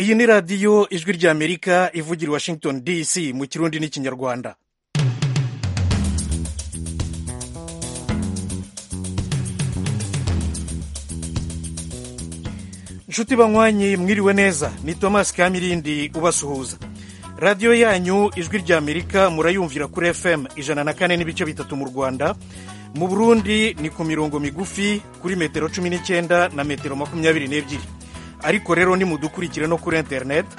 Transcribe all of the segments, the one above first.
iyi ni radiyo ijwi ry'amerika ivugira i washington dc mu kirundi n'ikinyarwanda inshuti banywanyi mwiriwe neza ni thomas kamirindi ubasuhuza radiyo yanyu ijwi ry'amerika murayumvira kuri fm ijana na kane n'ibice bitatu mu rwanda mu burundi ni ku mirongo migufi kuri metero cumi n'icyenda na metero makumyabiri n'ebyiri ariko rero nimudukurikire no kuri interineti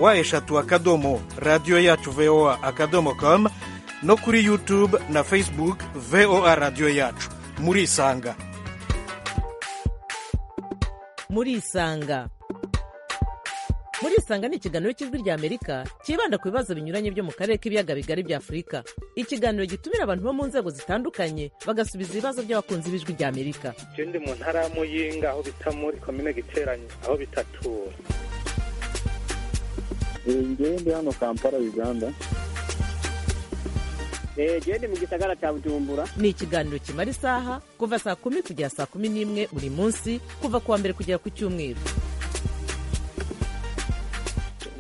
wa eshatu akadomo radiyo yacu voa akadomo komu no kuri yutube na fesibuke voa radiyo yacu murisanga murisanga murisanga ni ikiganiro cy'ijwi ry'amerika cyibanda ku bibazo binyuranye byo mu karere k'ibiyaga bigari bya afurika ikiganiro gitumira abantu bo mu nzego zitandukanye bagasubiza ibibazo by'abakunzi b'ijwi ry'amerika je ndi mu ntara ya muyinga aho bita muri komine giteranyi aho bitatu njyewe ndi hano kampala uganda njyewe ndi mu gisagara cya bujumbura ni ikiganiro kimara isaha kuva saa kumi kugera saa kumi n'imwe buri munsi kuva ku wa mbere kugera ku cyumweru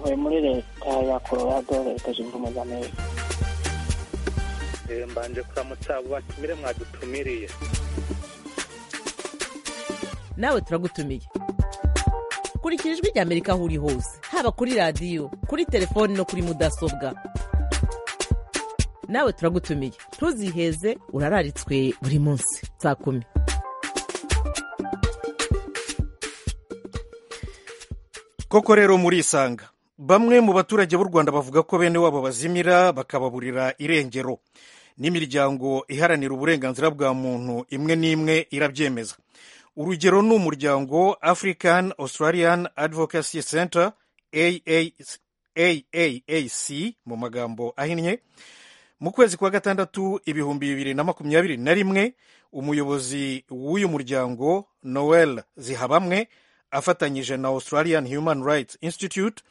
ntuye muri leta ya colorado leta zunze ubumwe za amerika Eh, mbanje kuramutsa abo batumire mwadutumiriye nawe turagutumiye kurikira ijwi ry'amerika aho uri hose haba kuri radiyo kuri telefoni no kuri mudasobwa nawe turagutumiye ntuziheze urararitswe buri munsi saa kumi koko rero murisanga bamwe mu baturage b'u rwanda bavuga ko bene wabo bazimira bakababurira irengero n'imiryango iharanira uburenganzira bwa muntu imwe n'imwe irabyemeza urugero ni umuryango african australian advocacy center aaac mu magambo ahinnye mu kwezi kwa gatandatu ibihumbi bibiri na makumyabiri na rimwe umuyobozi w'uyu muryango noel zihabamwe afatanyije na australian human rights institute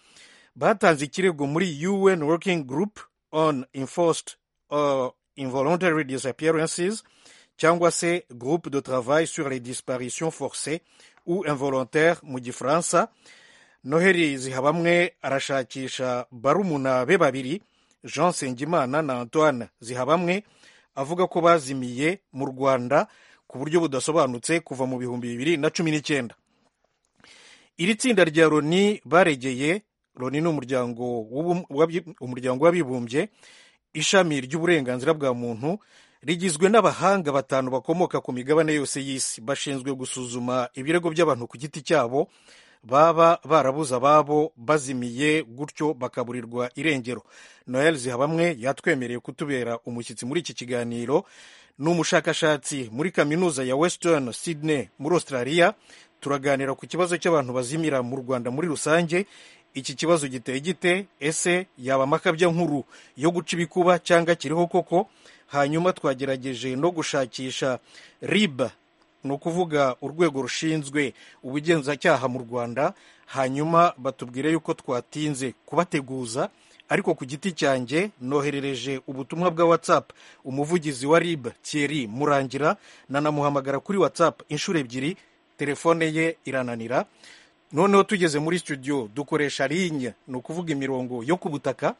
batanze ikirego muri un working group on enforced or involuntary disappearances cyangwa se groupe de travail sur les disparitions forcées ou involontaires mu gifaransa noheli zihabamwe arashakisha barumuna be babiri jean nsengimana na antoine zihabamwe avuga ko bazimiye mu rwanda ku buryo budasobanutse kuva mu bihumbi bibiri na cumi n'icyenda iri tsinda rya loni baregeye loni ni umuryango w'ubum- w'abi- umuryango w'abibumbye ishami ry'uburenganzira bwa muntu rigizwe n'abahanga batanu bakomoka ku migabane yose y'isi bashinzwe gusuzuma ibirego by'abantu ku giti cyabo baba barabuze ababo bazimiye gutyo bakaburirwa irengero noel zihabamwe yatwemereye kutubera umushyitsi muri iki kiganiro ni umushakashatsi muri kaminuza ya western sydney muri australia turaganira ku kibazo cy'abantu bazimira mu rwanda muri rusange iki kibazo giteye gite ese yaba amakabya nkuru yo guca ibikuba cyangwa kiriho koko hanyuma twagerageje no gushakisha riba ni ukuvuga urwego rushinzwe ubugenzacyaha mu rwanda hanyuma batubwire yuko twatinze kubateguza ariko ku giti cyanjye noherereje ubutumwa bwa whatsapp umuvugizi wa rib thierry murangira nanamuhamagara kuri whatsapp inshuro ebyiri telefone ye irananira noneho tugeze muri studio dukoresha ligne ni ukuvuga imirongo yo ku butaka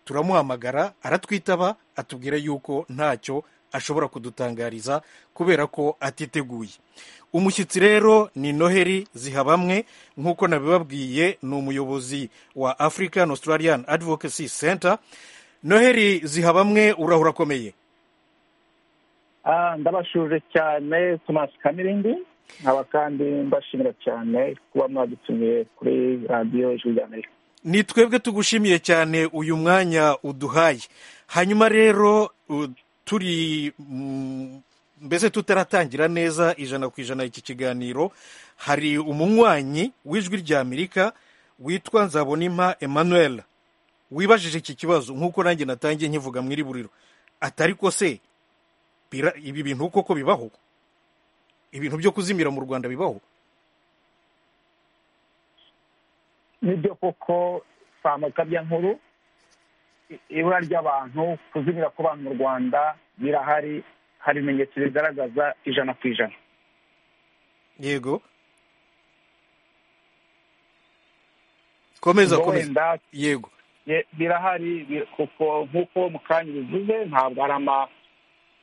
turamuhamagara aratwitaba atubwira yuko ntacyo ashobora kudutangariza kubera ko atiteguye umushyitsi rero ni noheli zihabamwe nk'uko nabibabwiye ni umuyobozi wa african australian advocacy center noheli zihabamwe urahura akomeye Ah, ndabashuje cyane thomas kamirindi nkaba kandi mbashimira cyane kuba mwadutumiye kuri radiyo ijwi rya amerika ni twebwe tugushimiye cyane uyu mwanya uduhaye hanyuma rero u- turi mm, mbese tutaratangira neza ijana ku ijana iki kiganiro hari umunywanyi w'ijwi ry'amerika witwa nzabonimpa emmanuel wibajije iki kibazo nk'uko nanjye natangiye nkivuga mu iri buriro atari ko se bira- ibi bintu koko bibaho ibintu byo kuzimira mu rwanda bibaho nibyo koko si amakabya nkuru i- ibura ry'abantu kuzimira kw'abantu mu rwanda birahari hari ibimenyetso bigaragaza ijana ku ijana yego komeza ubwo komeza wenda yego ye- birahari bi- kuko nk'uko mukanya bivuze ntabwo ari ama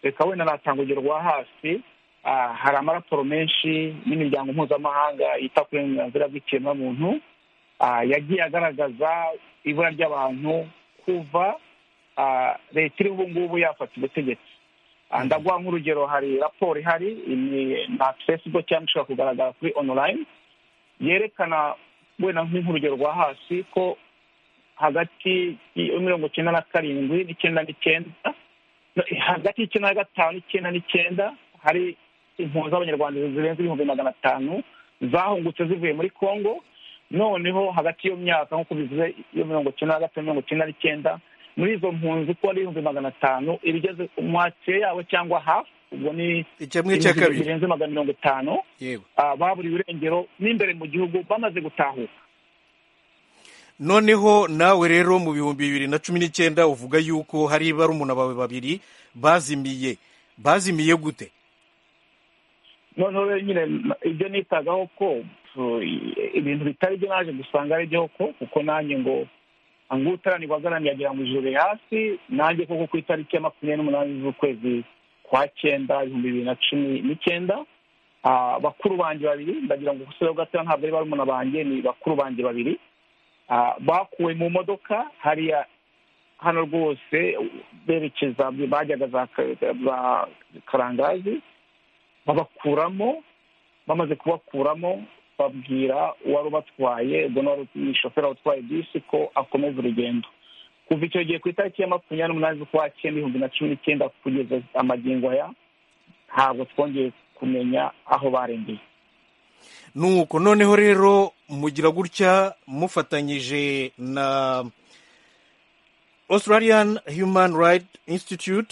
reka wenda natanga urugero rwa hasi ah, hari amaraporo menshi n'imiryango mpuzamahanga yita ku burenganzira bw'ikiremwamuntu ah, yagiye agaragaza ibura ry'abantu kuva ah, leta iriho ubu ngubu yafata ubutegetsi Ah, ndaguha nk'urugero hari raporo ihari ni na facebook cyangwa ishobora kugaragara kuri online yerekana wenda nk'urugero rwa hasi ko hagati ya mirongo icyenda na karindwi n'icyenda n'icyenda no, hagati y'icyenda na gatanu n'icyenda n'icyenda hari impunzi z'abanyarwanda zirenze ibihumbi magana atanu zahungutse zivuye muri congo noneho hagati y'iyo myaka nk'uko bivuze iyo mirongo icyenda na gatanu mirongo icyenda n'icyenda muri izo mpunzi uko ari ibihumbi magana atanu ibigeze mwakire yabo cyangwa hafi ubwo ni icyamwe cya ibihumbi kabiri birenze magana mirongo itanu yego ah, baburiwe irengero n'imbere mu gihugu bamaze gutahuka noneho nawe rero mu bihumbi bibiri na cumi n'icyenda uvuga yuko hari barumuna bawe babiri bazimiye bazimiye gute noneho rero nyine ibyo nitagaho ko uh, ibintu bitari byo naje gusanga ari byo ko kuko nanjye ngo ngo utaranirwa agaramye agira ngo ijuru riri hasi nanjye koko ku itariki ya makumyabiri n'umunani z'ukwezi kwa cyenda ibihumbi bibiri na cumi n'icyenda ah, bakuru banjye babiri ndagira ngo gusa gatoya ntabwo ari barumuna banjye ni bakuru banjye babiri ah, bakuwe mu modoka hariya hano rwose berekeza bajyaga za Ka- za karangazi babakuramo bamaze kubakuramo babwira uwari ubatwaye ubwo ni wari ni shoferi utwaye bisi ko akomeza urugendo kuva icyo gihe ku itariki ya makumyabiri n'umunani z'ukwa cyenda ibihumbi na cumi n'icyenda kugeza amagingo aya ntabwo twongeye kumenya aho barengeye nuko noneho rero mugira gutya mufatanyije na australian human right institute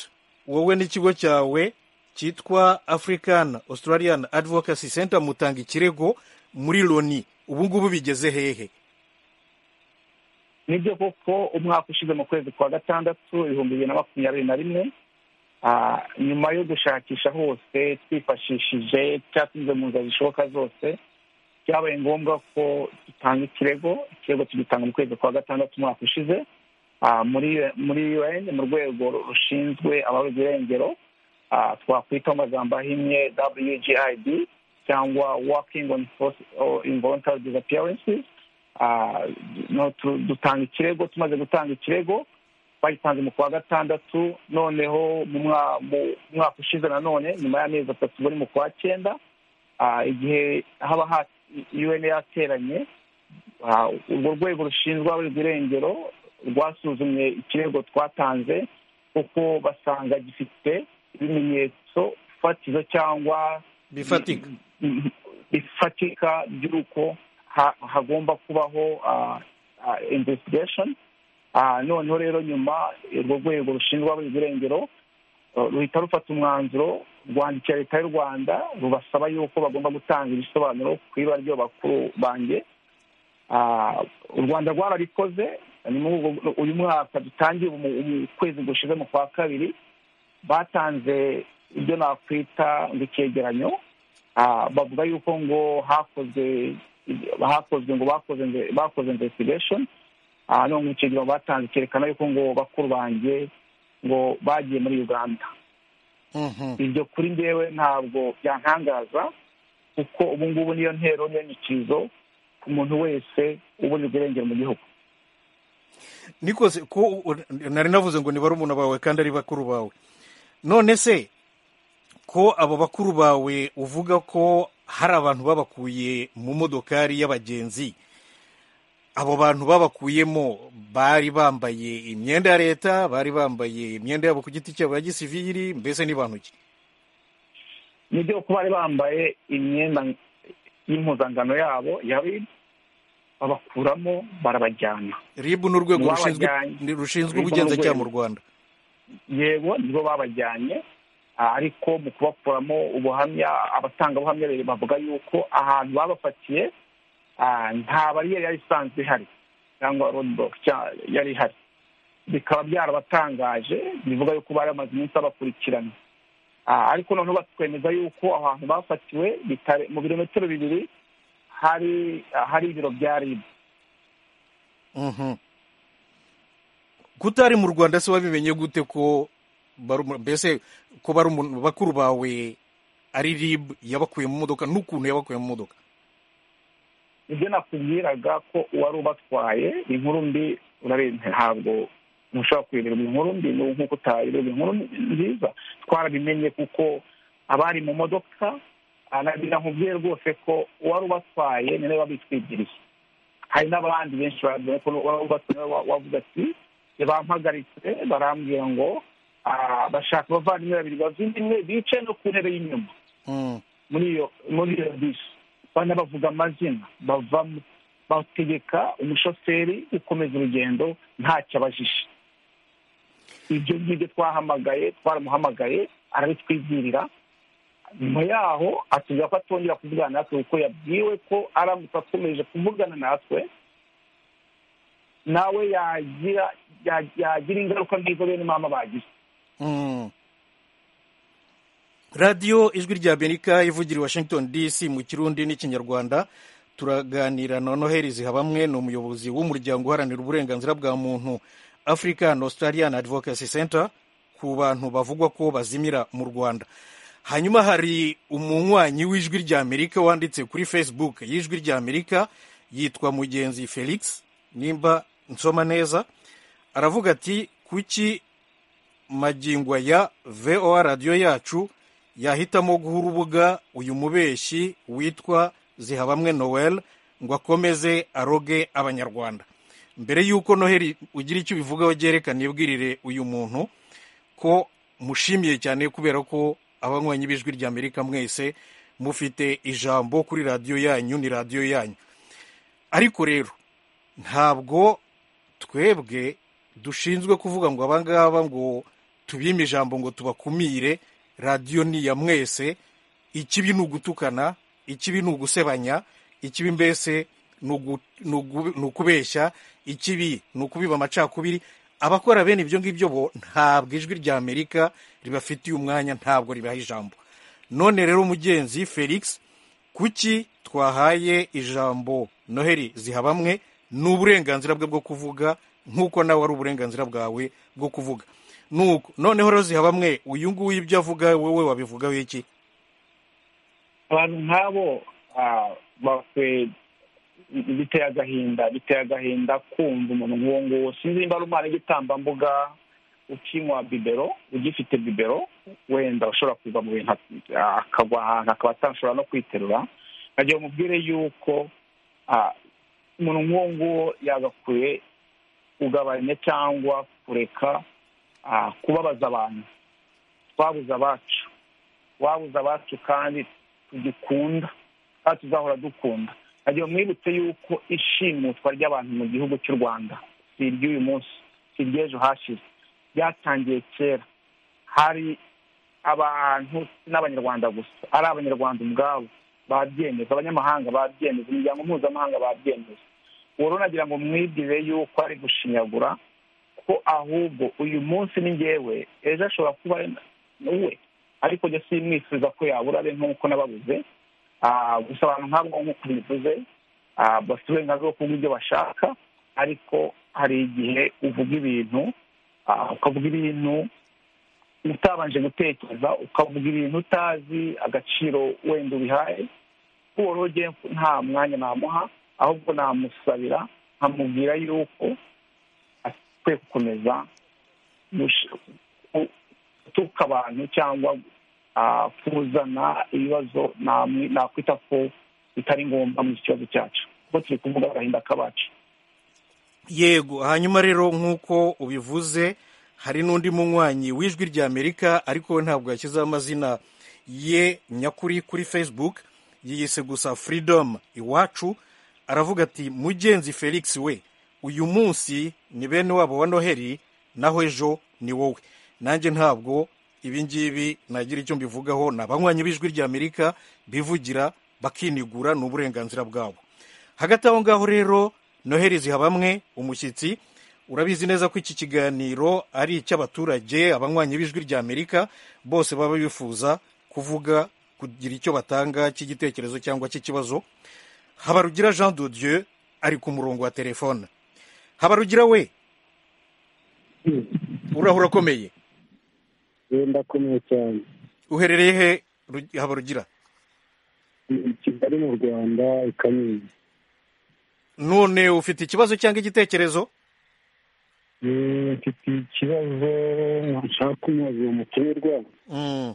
wowe n'ikigo cyawe cyitwa african australian advocacy center mutanga ikirego muri loni ubu ngubu bigeze hehe nibyo koko umwaka ushize mu kwezi kwa gatandatu ibihumbi bibiri na makumyabiri na rimwe ah, nyuma yo gushakisha hose twifashishije cyatuze mu nzira zishoboka zose byabaye ngombwa ko dutanga ikirego ikirego tugitanga mu kwezi kwa gatandatu umwaka ushize ah, muri muri UN mu rwego rushinzwe ababuze irengero ah, twakwita mu magambo ahinnye WGID cyangwa working on forced or involuntary disappearances Ah, no tu- dutanga ikirego tumaze gutanga ikirego bagitanze mu kwa gatandatu noneho mu mwa- mu mwaka ushize nanone nyuma y'amezi atatu bari mu kwa cyenda ah, igihe haba ha un yateranye ah, urwo rwego rushinzwe ababurirwa irengero rwasuzumye ikirego twatanze kuko basanga gifite ibimenyetso fatizo cyangwa bifatika Mhm. bifatika by'uko ha- hagomba kubaho ah, ah, investigation Ah, noneho rero nyuma urwo rwego rushinzwe ababuze irengero ah, ruhita rufata umwanzuro rwandikira leta y'u rwanda rubasaba yuko bagomba gutanga ibisobanuro ku ibara ry'abo bakuru banjye Ah, u rwanda rwarabikoze ni muri ubwo- uyu mwaka dutangiye umu- umu- ukwezi gushize mu kwa kabiri batanze ibyo nakwita ngo icyegeranyo Ah, bavuga yuko ngo hakozwe hakozwe ngo bakoze inve- bakoze investigation Ah, none icyo gihe batanze cyerekana yuko ngo bakuru banjye ngo bagiye muri uganda Mhm. ibyo kuri njyewe ntabwo byantangaza kuko ubu ngubu niyo ntero n'inyikirizo ku muntu wese uburirwa irengero mu gihugu nikoze ko nari navuze ngo ni barumuna bawe kandi ari bakuru bawe none se ko abo bakuru bawe uvuga ko hari abantu babakuye mu modokari y'abagenzi abo bantu babakuyemo bari bambaye imyenda ya leta bari bambaye imyenda yabo ku giti cyabo ya gisiviri mbese ni bantu ki nibyo kuba bari bambaye imyenda y'impuzangano yabo ya RIB babakuramo barabajyana ribu ni urwego rushinzwe Babajyanye. ni- rushinzwe RIB ni ubugenzacyaha mu urwego. rwanda yego nibo babajyanye ah, ariko mu kubakuramo ubuhamya abatangabuhamya babiri bavuga yuko ahantu babafatiye ah, nta bariyeri yari isanzwe ihari cyangwa roadblock cya- yari ihari bikaba byarabatangaje bivuga yuko bari bamaze iminsi babakurikirana Ah, ariko noneho batwemeza yuko aho hantu bafatiwe bitare- mu birometero bibiri hari hari ibiro bya ribu Mhm. kutari mu rwanda se wabimenye gute ko bari umu- mbese ko bari umuntu bakuru bawe ari rib yabakuye mu modoka n'ukuntu yabakuye mu modoka ibyo nakubwiraga ko uwari ubatwaye inkuru mbi urabizi ntabwo ntushobora kuyoberwa inkuru mbi n'ubu nk'uko utayoberwa inkuru nziza twarabimenye kuko abari mu modoka ah, na- nakubwiye rwose ko uwari ubatwaye ni nawe wabitwigiriye hari n'abandi benshi bavuga ko uwari ubatwaye nawe wa- wavuze ati bampagaritse barambwira ngo ah, bashaka abavandimwe babiri bavindimwe bicaye no ku ntebe y'inyuma Mm. muri iyo muri iyo bisi banabavuga amazina bavamo bategeka umushoferi gukomeza urugendo ntacyo abajije ibyo ngibyo twahamagaye twaramuhamagaye arabitwibwirira nyuma yaho atubwira ko atongera kuvugana natwe kuko yabwiwe ko aramutse akomeje kuvugana natwe nawe yagira ya- yagira ingaruka nk'izo bene mama bagize Mm. radiyo ijwi rya amerika ivugira i washington dc mu kirundi n'ikinyarwanda turaganira na noheli zihabamwe ni umuyobozi w'umuryango uharanira uburenganzira bwa muntu african australian advocacy center ku bantu bavugwa ko bazimira mu rwanda hanyuma hari umunywanyi w'ijwi rya amerika wanditse kuri facebook y'ijwi rya amerika yitwa mugenzi felix nimba nsoma neza aravuga ati kuki magingo ya voa radiyo yacu yahitamo guha urubuga uyu mubeshyi witwa zihabamwe noel ngo akomeze aroge abanyarwanda mbere y'uko noheli ugira icyo ubivugaho byerekana ibwirire uyu muntu ko mushimiye cyane kubera ko abanywanyi b'ijwi rya amerika mwese mufite ijambo kuri radiyo yanyu ni radiyo yanyu ariko rero ntabwo twebwe dushinzwe kuvuga ngo abangaba ngo tubime ijambo ngo tubakumire radiyo ni iya mwese ikibi ni ugutukana ikibi ni ugusebanya ikibi mbese ni ugu- ni ugu- ni ukubeshya ikibi ni ukubiba amacakubiri abakora bene ibyo ngibyo bo ntabwo ijwi rya amerika ribafitiye umwanya ntabwo ribaha ijambo none rero mugenzi felix kuki twahaye ijambo noheli zihabamwe ni uburenganzira bwe bwo kuvuga nk'uko nawe ari uburenganzira bwawe bwo kuvuga Nuko, noneho rero zihabamwe uyu nguyu ibyo avuga wowe wabivugaho iki abantu nk'abo ah, bakwe biteye agahinda biteye agahinda kumva umuntu nk'uwo nguwo sinzi nimba ari umwana w'igitambambuga ukinywa bibero ugifite bibero wenda ushobora kuva mu bintu ah, akagwa ahantu akaba atashobora no kwiterura nkagira ngo umubwire yuko ah, umuntu nk'uwo nguwo yagakwiye kugabanya cyangwa kureka ah, kubabaza abantu twabuze abacu wabuze abacu kandi tugikunda kandi tuzahora dukunda nagira mwibutse yuko ishimutwa ry'abantu mu gihugu cy'u rwanda si iry'uyu munsi si iry'ejo hashize ryatangiye kera hari abantu si n'abanyarwanda gusa ari abanyarwanda ubwabo babyemeza abanyamahanga babyemeza imiryango mpuzamahanga babyemeza uwo rero nagira ngo mwibwire yuko ari gushinyagura ko ahubwo uyu munsi ni njyewe ejo ashobora kuba ari we ariko njye simwifuza ko yabura abe nk'uko nababuze Ah, gusa abantu nk'abo nk'uko bivuze ah, bafite uburenganzira bwo kuvuga ibyo bashaka ariko hari igihe uvuga ibintu ah, ukavuga ibintu utabanje gutekereza ukavuga ibintu utazi agaciro wenda ubihaye uwo rero njye nta mwanya namuha ahubwo namusabira nkamubwira yuko akwiye gukomeza gush- ku- gutuka abantu cyangwa ah, kuzana ibibazo namwe- nakwita ko bitari ngombwa mu kibazo cyacu kuko turi kuvuga agahinda k'abacu yego hanyuma rero nk'uko ubivuze hari n'undi munywanyi w'ijwi rya amerika ariko we ntabwo yashyizeho amazina ye nyakuri kuri facebook yiyise gusa freedom iwacu aravuga ati mugenzi felix we uyu munsi ni bene wabo wa noheli naho ejo ni wowe nanjye ntabwo ibi ngibi nagira icyo mbivugaho ni abanywanyi b'ijwi rya amerika bivugira bakinigura ni uburenganzira bwabo hagati aho ngaho rero noheli zihabamwe umushyitsi urabizi neza ko iki kiganiro ari icy'abaturage abanywanyi b'ijwi rya amerika bose baba bifuza kuvuga kugira icyo batanga cy'igitekerezo cyangwa cy'ikibazo habarugira jean de dieu ari ku murongo wa telefone habarugira we urahura akomeye ndakomeye cyane uherereye he Ru- habarugira Ni kigali mu rwanda i kamingi none ufite ikibazo cyangwa igitekerezo Eh, mfite ikibazo nshaka umuyobozi wa mutumirwa Mm.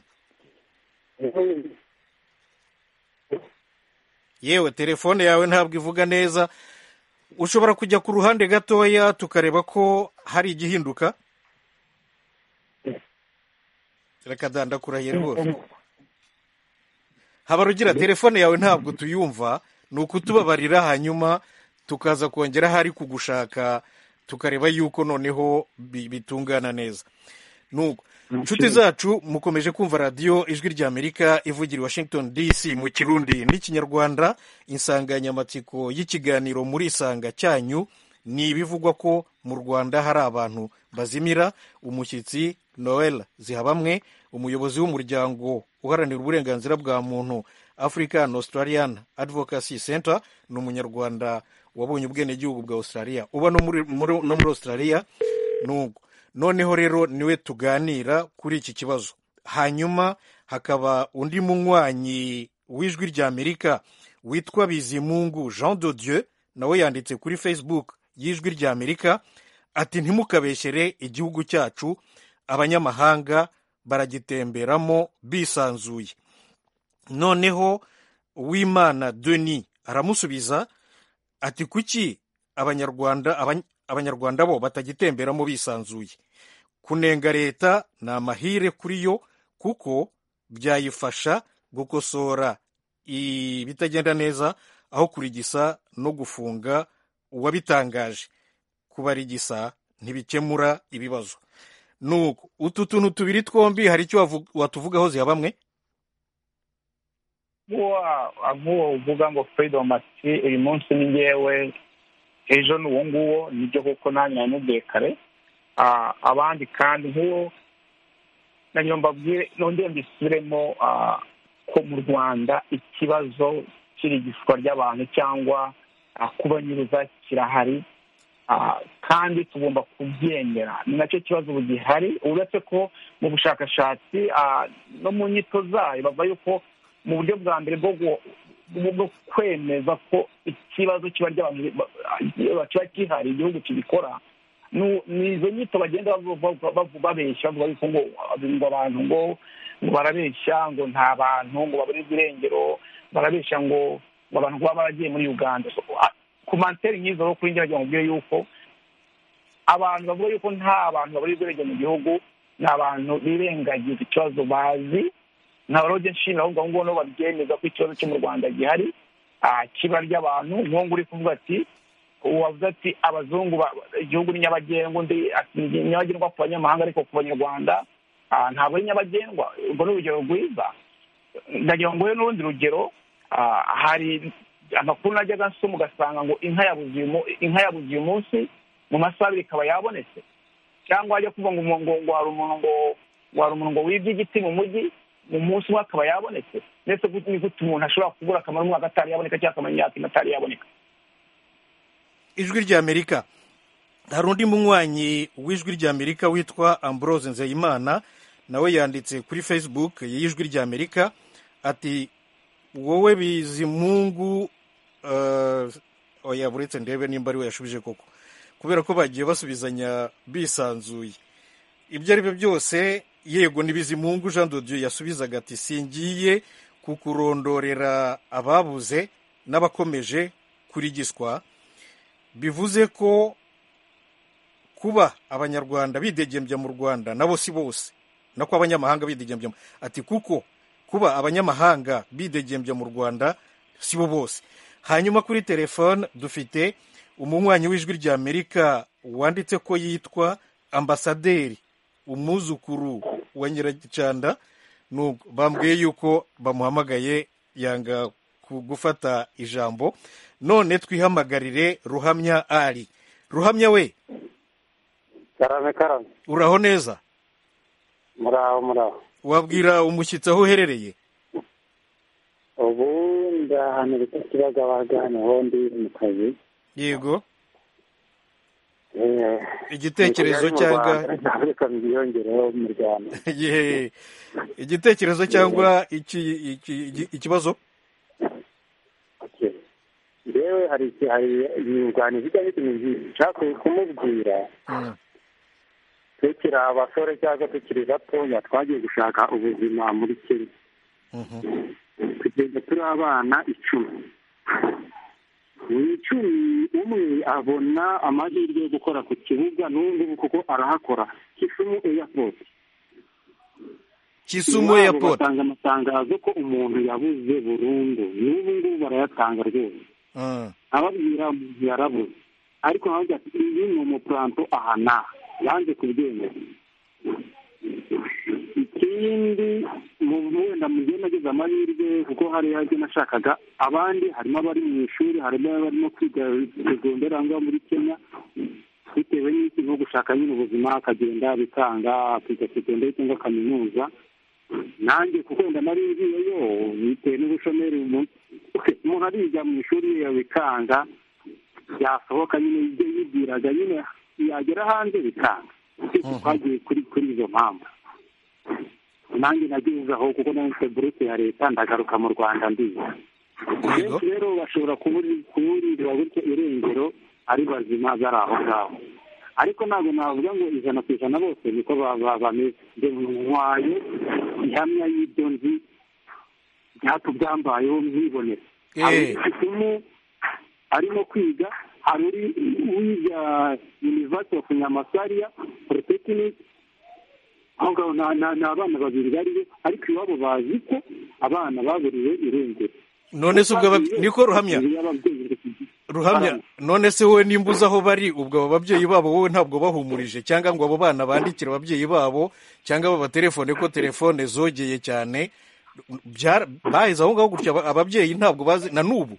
yewe telefone yawe ntabwo ivuga neza ushobora kujya ku ruhande gatoya tukareba ko hari igihinduka reka dandakurahiye rwose habarugira telefone yawe ntabwo tuyumva ni ukutubabarira hanyuma tukaza kongera ahari kugushaka tukareba yuko noneho bi- bitungana neza nuko inshuti zacu mukomeje kumva radiyo ijwi ry'amerika ivugira i washington dc mu kirundi n'ikinyarwanda insanganyamatsiko y'ikiganiro muri isanga cyanyu ni ibivugwa ko mu rwanda hari abantu bazimira umushyitsi noel zihabamwe umuyobozi w'umuryango uharanira uburenganzira bwa muntu african australian advocacy center ni umunyarwanda wabonye ubwenegihugu bwa australia uba no muri, muri, no muri australia nugo noneho rero niwe tuganira kuri iki kibazo hanyuma hakaba undi munywanyi w'ijwi rya amerika witwa bizimungu jean de dieu nawe yanditse kuri facebook y'ijwi rya amerika ati ntimukabeshyere igihugu cyacu abanyamahanga baragitemberamo bisanzuye noneho uwimana deni aramusubiza ati kuki abanyarwanda abany- abanyarwanda bo batagitemberamo bisanzuye kunenga leta ni amahire kuri yo kuko byayifasha gukosora ibitagenda neza aho kurigisa no gufunga uwabitangaje kubarigisa ntibikemura ibibazo nuko utu tuntu tubiri twombi hari icyo wavu- watuvugaho ziha bamwe uwa avuga uvuga ngo freedom ati uyu munsi ni ngewe ejo ni uwo nguwo nibyo kuko nanjye namubwiye kare Ah, abandi kandi nk'uwo nanjye mbabwire nongere mbisubiremo ah, ko mu rwanda ikibazo cy'irigishwa ry'abantu cyangwa ah, kubanyuruza kirahari Ah, kandi tugomba kubyemera ni nacyo kibazo ubu gihari uretse ko mu bushakashatsi ah, no mu nyito zayo bavuga yuko mu buryo bwa mbere bwo gu- bwo bwo kwemeza ko ikibazo kiba ry'abantu ba- ba- kiba gihari igihugu kibikora nu- ni izo nyito bagenda bavu- bavu- bavu- babeshya bavuga yuko ngo ngo abantu ngo ngo barabeshya ngo nta bantu ngo babura ibirengero barabeshya ngo ngo abantu kuba baragiye muri uganda So, a- ku manteri nk'izo rero kuri njye wagira ngo mbwire yuko abantu bavuga yuko nta bantu babura ibirenge mu gihugu ni abantu birengagiza ikibazo bazi ntabwo rero nshimira ahubwo abo ngabo babyemeza ko ikibazo cyo mu rwanda gihari ah, kiba ry'abantu nk'uwo nguri kuvuga ati wavuze ati abazungu ba- igihugu ni nyabagendwa undi ati ni nyabagendwa ku banyamahanga ariko ku banyarwanda ah, ntabwo ari nyabagendwa urwo ni urugero rwiza ndagira ngo nguhe n'urundi rugero ah, hari amakuru najyaga nsoma ugasanga ngo inka yabuze uyu mu- inka yabuze uyu munsi mu masaha abiri ikaba yabonetse cyangwa wajya kuvuga ngo umuntu- ngo ngo hari umuntu ngo ngo hari umuntu ngo wibye igiti mu mujyi mu munsi umwe akaba yabonetse ndetse gute ni gute umuntu ashobora kubura akamaro umwaka atari yaboneka cyangwa akamara imyaka ine atari yaboneka ijwi rya amerika hari undi munywanyi w'ijwi rya amerika witwa ambrose nzeyimana nawe yanditse kuri facebook y'ijwi rya amerika ati wowe bizimungu eh, oya buretse ndebe nimba ari we yashubije koko kubera ko bagiye basubizanya bisanzuye ibyo ari byo byose yego ni bizimungu jean de dieu yasubizaga ati singiye kukurondorera ababuze n'abakomeje kurigiswa bivuze ko kuba abanyarwanda bidegembya mu rwanda nabo si bose nako abanyamahanga bidegembya mu- ati kuko kuba abanyamahanga bidegembya mu rwanda si bo bose hanyuma kuri telefone dufite umunywanyi w'ijwi rya amerika wanditse ko yitwa ambasaderi umwuzukuru wa nyiragicanda Nuko bambwiye yuko bamuhamagaye yanga ku- gufata ijambo none twihamagarire ruhamya ari ruhamya we karame karame uraho neza muraho muraho wabwira umushyitsi aho uherereye ubu ndahantu bita kibagabaga hano ho ndi mu kazi yego igitekerezo cyangwa reka byiyongereho mu rwanda Ye. igitekerezo cyangwa iki- iki- iki- ikibazo Okay. rero hari hari inyunganizi cyangwa ikintu nshaka kumubwira Mm. tukiri abasore cyangwa tukiri batoya twagiye gushaka ubuzima muri kenya Mhm. kugeza turi abana icumi buri icumi umwe abona amahirwe yo gukora ku kibuga n'ubu kuko arahakora kisumu eyapoti kisumu Iwabo airport batanga amatangazo ko umuntu yabuze burundu n'ubu ngubu barayatanga rwose Mm. ababwira umuntu yarabuze ariko havuga ati iyi ni umupuranto aha n'aha yanze kubyemera ikindi mu wenda mu gihe nagize amahirwe kuko hari ibyo nashakaga abandi harimo abari mu ishuri harimo abarimo kwiga segonderi aho ngaho muri kenya bitewe n'iki nko gushaka nyine ubuzima akagenda bikanga akiga segonderi cyangwa kaminuza nanjye kuko wenda nari ngiyeyo bitewe n'ubushomeri umuntu umuntu ariga mu ishuri iyo bikanga yasohoka nyine ibyo yibwiraga nyine yagera hanze bikanga twese twagiye kuri kuri izo mpamvu nanjye nageze aho kuko nari mfite burete ya leta ndagaruka mu rwanda ndiga Yego. benshi rero bashobora kuburi- kuburirwa gutyo irengero ari bazima bari aho ngaho ariko ntabwo navuga ngo ijana ku ijana bose niko ba- ba- bameze njye ntwaye ihamya y'ibyo nzi byatubyambayeho mwibonera Eh. hari isomo arimo kwiga hari uri wiga university of nyamasaria polytechnic aho ngaho ni ni- ni abana babiri bariyo ariko iwabo bazi ko abana baburiwe irengero none se ubwo abab- niko ruhamya ruhamya none se wowe nimba uzi aho bari ubwo abo babyeyi babo wowe ntabwo bahumurije cyangwa ngo abo bana bandikire ababyeyi babo cyangwa babatelefone ko telefone zogeye cyane Byara- baheze aho ngaho gutya aba- ababyeyi ntabwo bazi na n'ubu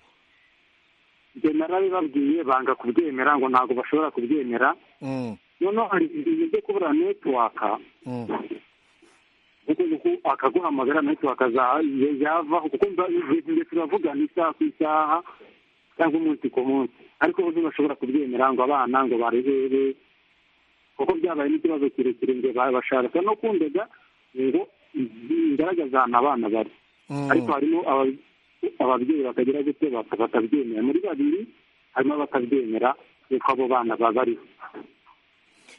njye narabibabwiye banga kubyemera ngo ntabwo bashobora kubyemera Mm, noneho hari ibintu byo kubura netiwaka mm, kuko kuko akaguhamagara netiwaka za- ya- yavaho kuko mba igihe turavugana isaha ku isaha cyangwa umunsi ku munsi ariko bo ntibashobora kubyemera ngo abana ngo barebere kuko byabaye n'ikibazo kirekire ngo ba- bashaka no kundega ngo ngaragaza ahantu abana bari mm. ariko harimo aba- ababyeyi bakagira gutyo baka- bakabyemera muri babiri harimo abatabyemera yuko abo bana baba bariho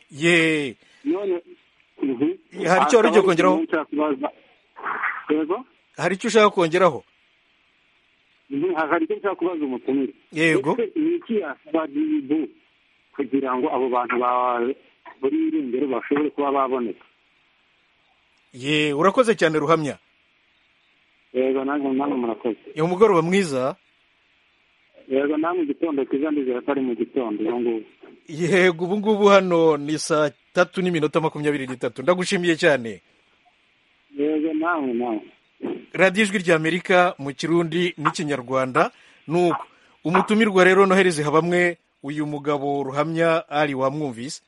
ye none ubu Hari icyo wari ugiye kongeraho? yego hari icyo ushaka kongeraho Mhm, hari icyo nshaka kubaza umutumire Yego. Ese ni iki yasaba dibu kugira ngo abo bantu ba buri irengero bashobore kuba baboneka ye urakoze cyane ruhamya yego nanjye namwe murakoze ni umugoroba mwiza yego namwe igitondo cyiza ndizera ko ari mu gitondo ubu ngubu yego ubu ngubu hano ni saa tatu n'iminota makumyabiri n'itatu ndagushimiye cyane yego namwe namwe radiyo ijwi ry'amerika mu kirundi n'ikinyarwanda nuko umutumirwa rero nohereze habamwe uyu mugabo ruhamya ari wamwumvise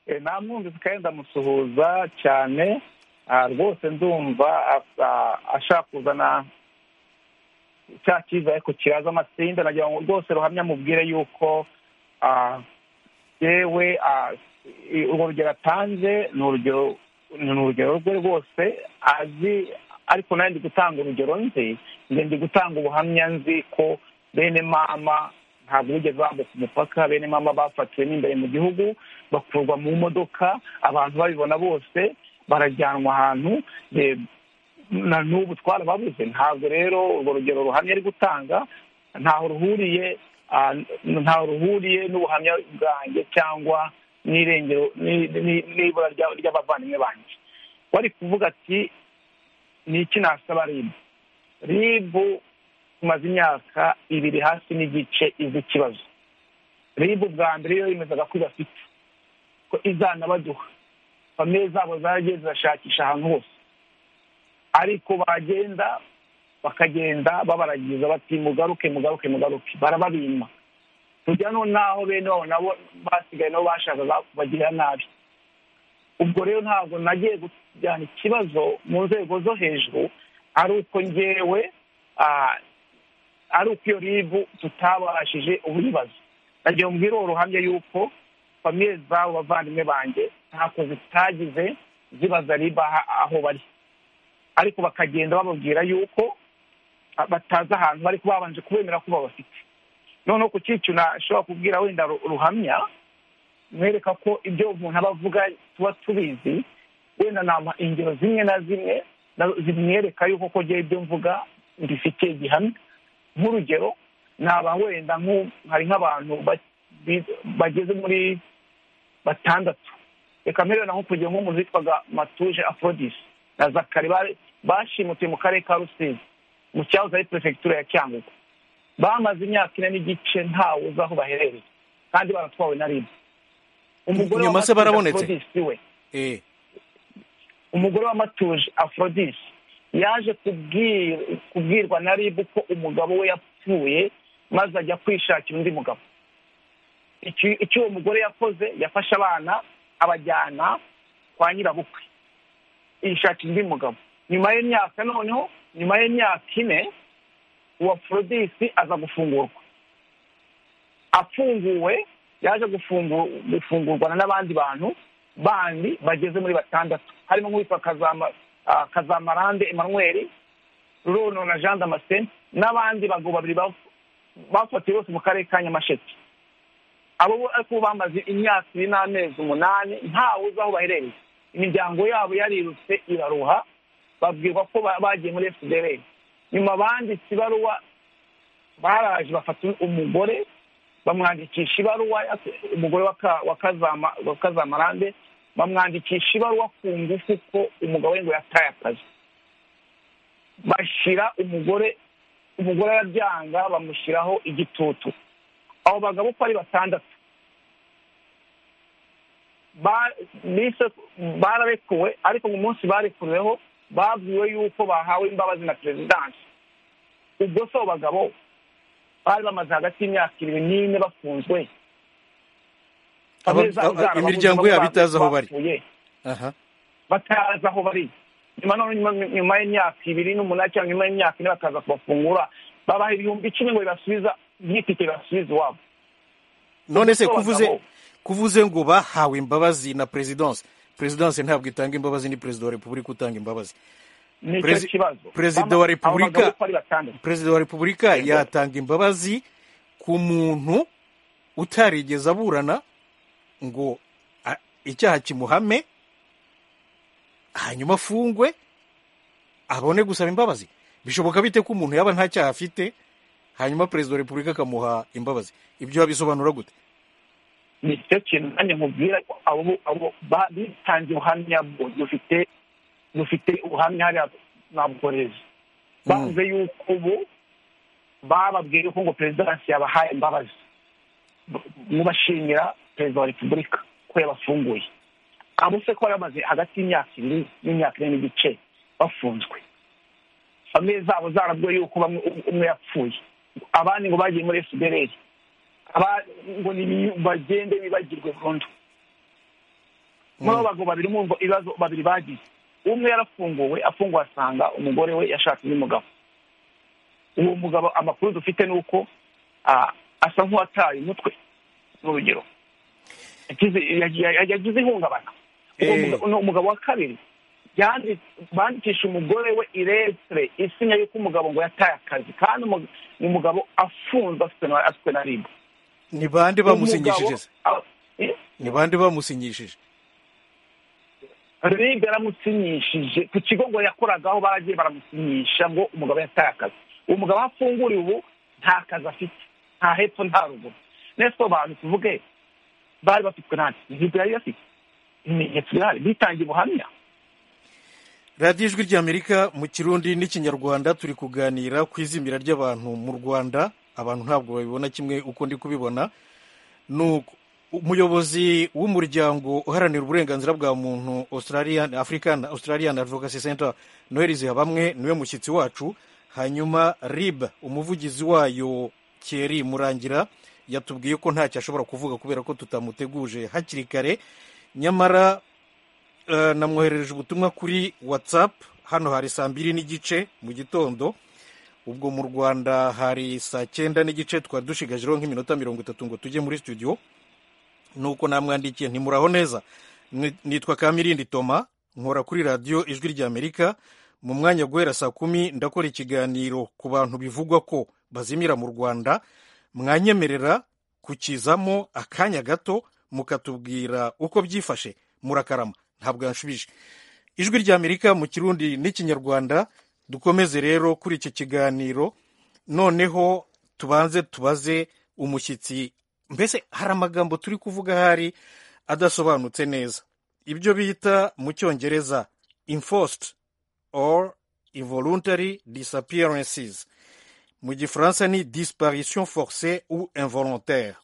Eh, namwumvise kandi ndamusuhuza cyane ah, rwose ndumva asa- ashaka kuzana cya cyiza ariko kiraza amasinda nagira ngo rwose ruhamya amubwire yuko ah, yewe ah, i- urwo rugero atanze ni urugero ni urugero rwe rwose azi ariko nawe ndi gutanga urugero nzi njye ndi gutanga ubuhamya nzi ko bene mama ntabwo bigeze bambuka umupaka bene mama bafatiwe n'imbere mu gihugu bakurwa mu modoka abantu babibona bose barajyanwa ahantu eh, na n'ubu twarababuze ntabwo rero urwo rugero ruhamya ari gutanga ntaho ruhuriye ah, ntaho ruhuriye n'ubuhamya bwanjye cyangwa n'irengero ni- ni- n'ibura rya- ry'abavandimwe banjye wari kuvuga ati ni iki nasaba ribu ribu tumaze imyaka ibiri hasi n'igice izi ikibazo ribu bwa mbere yo yemezaga ko idafite ko izana baduha famiye zabo zaragiye zirashakisha ahantu hose ariko bagenda bakagenda babaragiza bati mugaruke mugaruke mugaruke barababima kujya noneho bene wabo nabo basigaye nabo bashakaga kubagirira nabi ubwo rero ntabwo nagiye kujyana ikibazo mu nzego zo hejuru ari uko ngewe ah, ari uko iyo ribu tutabashije ubuyibaza nagiye mbwira uwo ruhamya yuko famiye zabo bavandimwe banjye kozi zitagize zibaza riba aho bari ariko bakagenda bababwira yuko batazi ahantu bari babanje kubemera ko babafite noneho ku cyiciro nashobora kubwira wenda ruhamya mwereka ko ibyo umuntu aba avuga tuba tubizi wenda nama ingero zimwe na zimwe zimwereka yuko ko ngewe ibyo mvuga mbifite gihamya nk'urugero naba wenda hari nk'abantu bageze muri batandatu reka mbere na nko kugira nk'umuntu witwaga matuje afrodisi na zakari bashimutiye mu karere ka rusizi mu cyahoze ari perefegitura ya cyangugu bamaze imyaka ine n'igice ntawe uzi aho baherereye kandi baratwawe na ribu umugore wa matuje afrodisi we umugore wa matuje afrodisi yaje kubwirwa na ribu ko umugabo we yapfuye maze ajya kwishakira undi mugabo icyo uwo mugore yakoze yafashe abana abajyana kwa nyirabukwe yishakira undi mugabo nyuma y'imyaka noneho nyuma y'imyaka ine uwa forodisi aza gufungurwa afunguwe yaje gufungurwana n'abandi bantu bandi bageze muri batandatu harimo nk'uwitwa kazamarande emanuweli rurono na jean damascene n'abandi bagabo babiri bafatiwe bose mu karere ka nyamasheke abo ariko bamaze imyaka ibiri n'amezi umunani ntawe uzi aho baherereye imiryango yabo yarirutse iraruha babwirwa ko bagiye muri fdr nyuma banditse ibaruwa baraje bafata umugore bamwandikisha ibaruwa umugore wa kazamarande bamwandikisha ibaruwa ku ngufu ko umugabo we ngo yataye akazi bashyira umugore umugore arabyanga bamushyiraho igitutu abo bagabo uko ari batandatu bararekuwe ariko mu munsi barekuriweho babwiwe yuko bahawe imbabazi na perezidansi ubwo si abo bagabo bari bamaze hagati y'imyaka ibiri n'ine bafunzwe imiryango yabo itazi aho bari batazi aho bari nyuma y'imyaka ibiri n'umunani cyangwa nyuma y'imyaka ine bakaza kubafungura babaha ibihumbi icumi ngo bibasubiza byitike bibasubize iwabo none se kuvuze kuvuze ngo bahawe imbabazi na perezidansi perezidansi ntabwo itanga imbabazi ni perezida wa repubulika utanga imbabazi perezida wa repubulika perezida wa repubulika yatanga imbabazi ku muntu utarigeze aburana ngo icyaha kimuhame hanyuma afungwe abone gusaba imbabazi bishoboka bite ko umuntu yaba nta cyaha afite hanyuma perezida wa repubulika akamuha imbabazi ibyo wabisobanura gute ni cyo kintu nanjye nkubwira ko abo bitangiye ubuhamya dufite dufite ubuhamya hariya nabworeze bavuze yuko ubu bababwiye ko ngo perezidansi yabahaye imbabazi mubashimira perezida wa repubulika ko yabafunguye abo se ko bari bamaze hagati y'imyaka ibiri n'imyaka ine n'igice bafunzwe famiye zabo zarabwiwe yuko umwe yapfuye abandi ngo bagiye muri esibereri ngo bagende bibagirwe burundu muri abo bagabo babiri mwumva ibibazo babiri bagize umwe yarafunguwe afunguwe asanga umugore we yashatse undi mugabo uwo mugabo amakuru dufite ni uko asa nk'uwataye umutwe ni urugero yagize ihungabana umugabo wa kabiri bandikisha umugore we iresire isinya yuko umugabo ngo yataye akazi kandi umugabo afunzwe afitwe na ribu ni bande bamusinyishije ni bande bamusinyishije ribu yaramusinyishije ku kigo ngo yakoragaho baragiye baramusinyisha ngo umugabo yataye akazi uwo mugabo aho afunguriwe ubu nta kazi afite nta hepfo nta ruguru nese abantu tuvuge bari bafitwe nta ribu yari afite ibimenyetso bihari bitangiye ubuhamya radiyo ijwi ry'amerika mu kirundi n'ikinyarwanda turi kuganira ku izimira ry'abantu mu rwanda abantu ntabwo babibona kimwe uko ndi kubibona ni umuyobozi w'umuryango uharanira uburenganzira bwa muntu afurikani australian advocacy center noheli zihabamwe niwe mushyitsi wacu hanyuma rib umuvugizi wayo keri murangira yatubwiye ko ntacyo ashobora kuvuga kubera ko tutamuteguje hakiri kare nyamara namwoherereje ubutumwa kuri watsapu hano hari saa mbiri n'igice mu gitondo ubwo mu rwanda hari saa cyenda n'igice twari dushigajeho nk'iminota mirongo itatu ngo tujye muri studio nuko namwandikiye ntimuraho neza Ni- nitwa kamirindi toma nkora kuri radiyo ijwi ry'amerika mu mwanya guhera saa kumi ndakora ikiganiro ku bantu bivugwa ko bazimira mu rwanda mwanyemerera kukizamo akanya gato mukatubwira uko byifashe murakarama ntabwo yanshubije ijwi ry'amerika mu kirundi n'ikinyarwanda dukomeze rero kuri iki kiganiro noneho tubanze tubaze umushyitsi mbese hari amagambo turi kuvuga ahari adasobanutse neza ibyo bita mu cyongereza enforced or involuntary disappearances mu gifaransa ni disparition forcée ou involontaire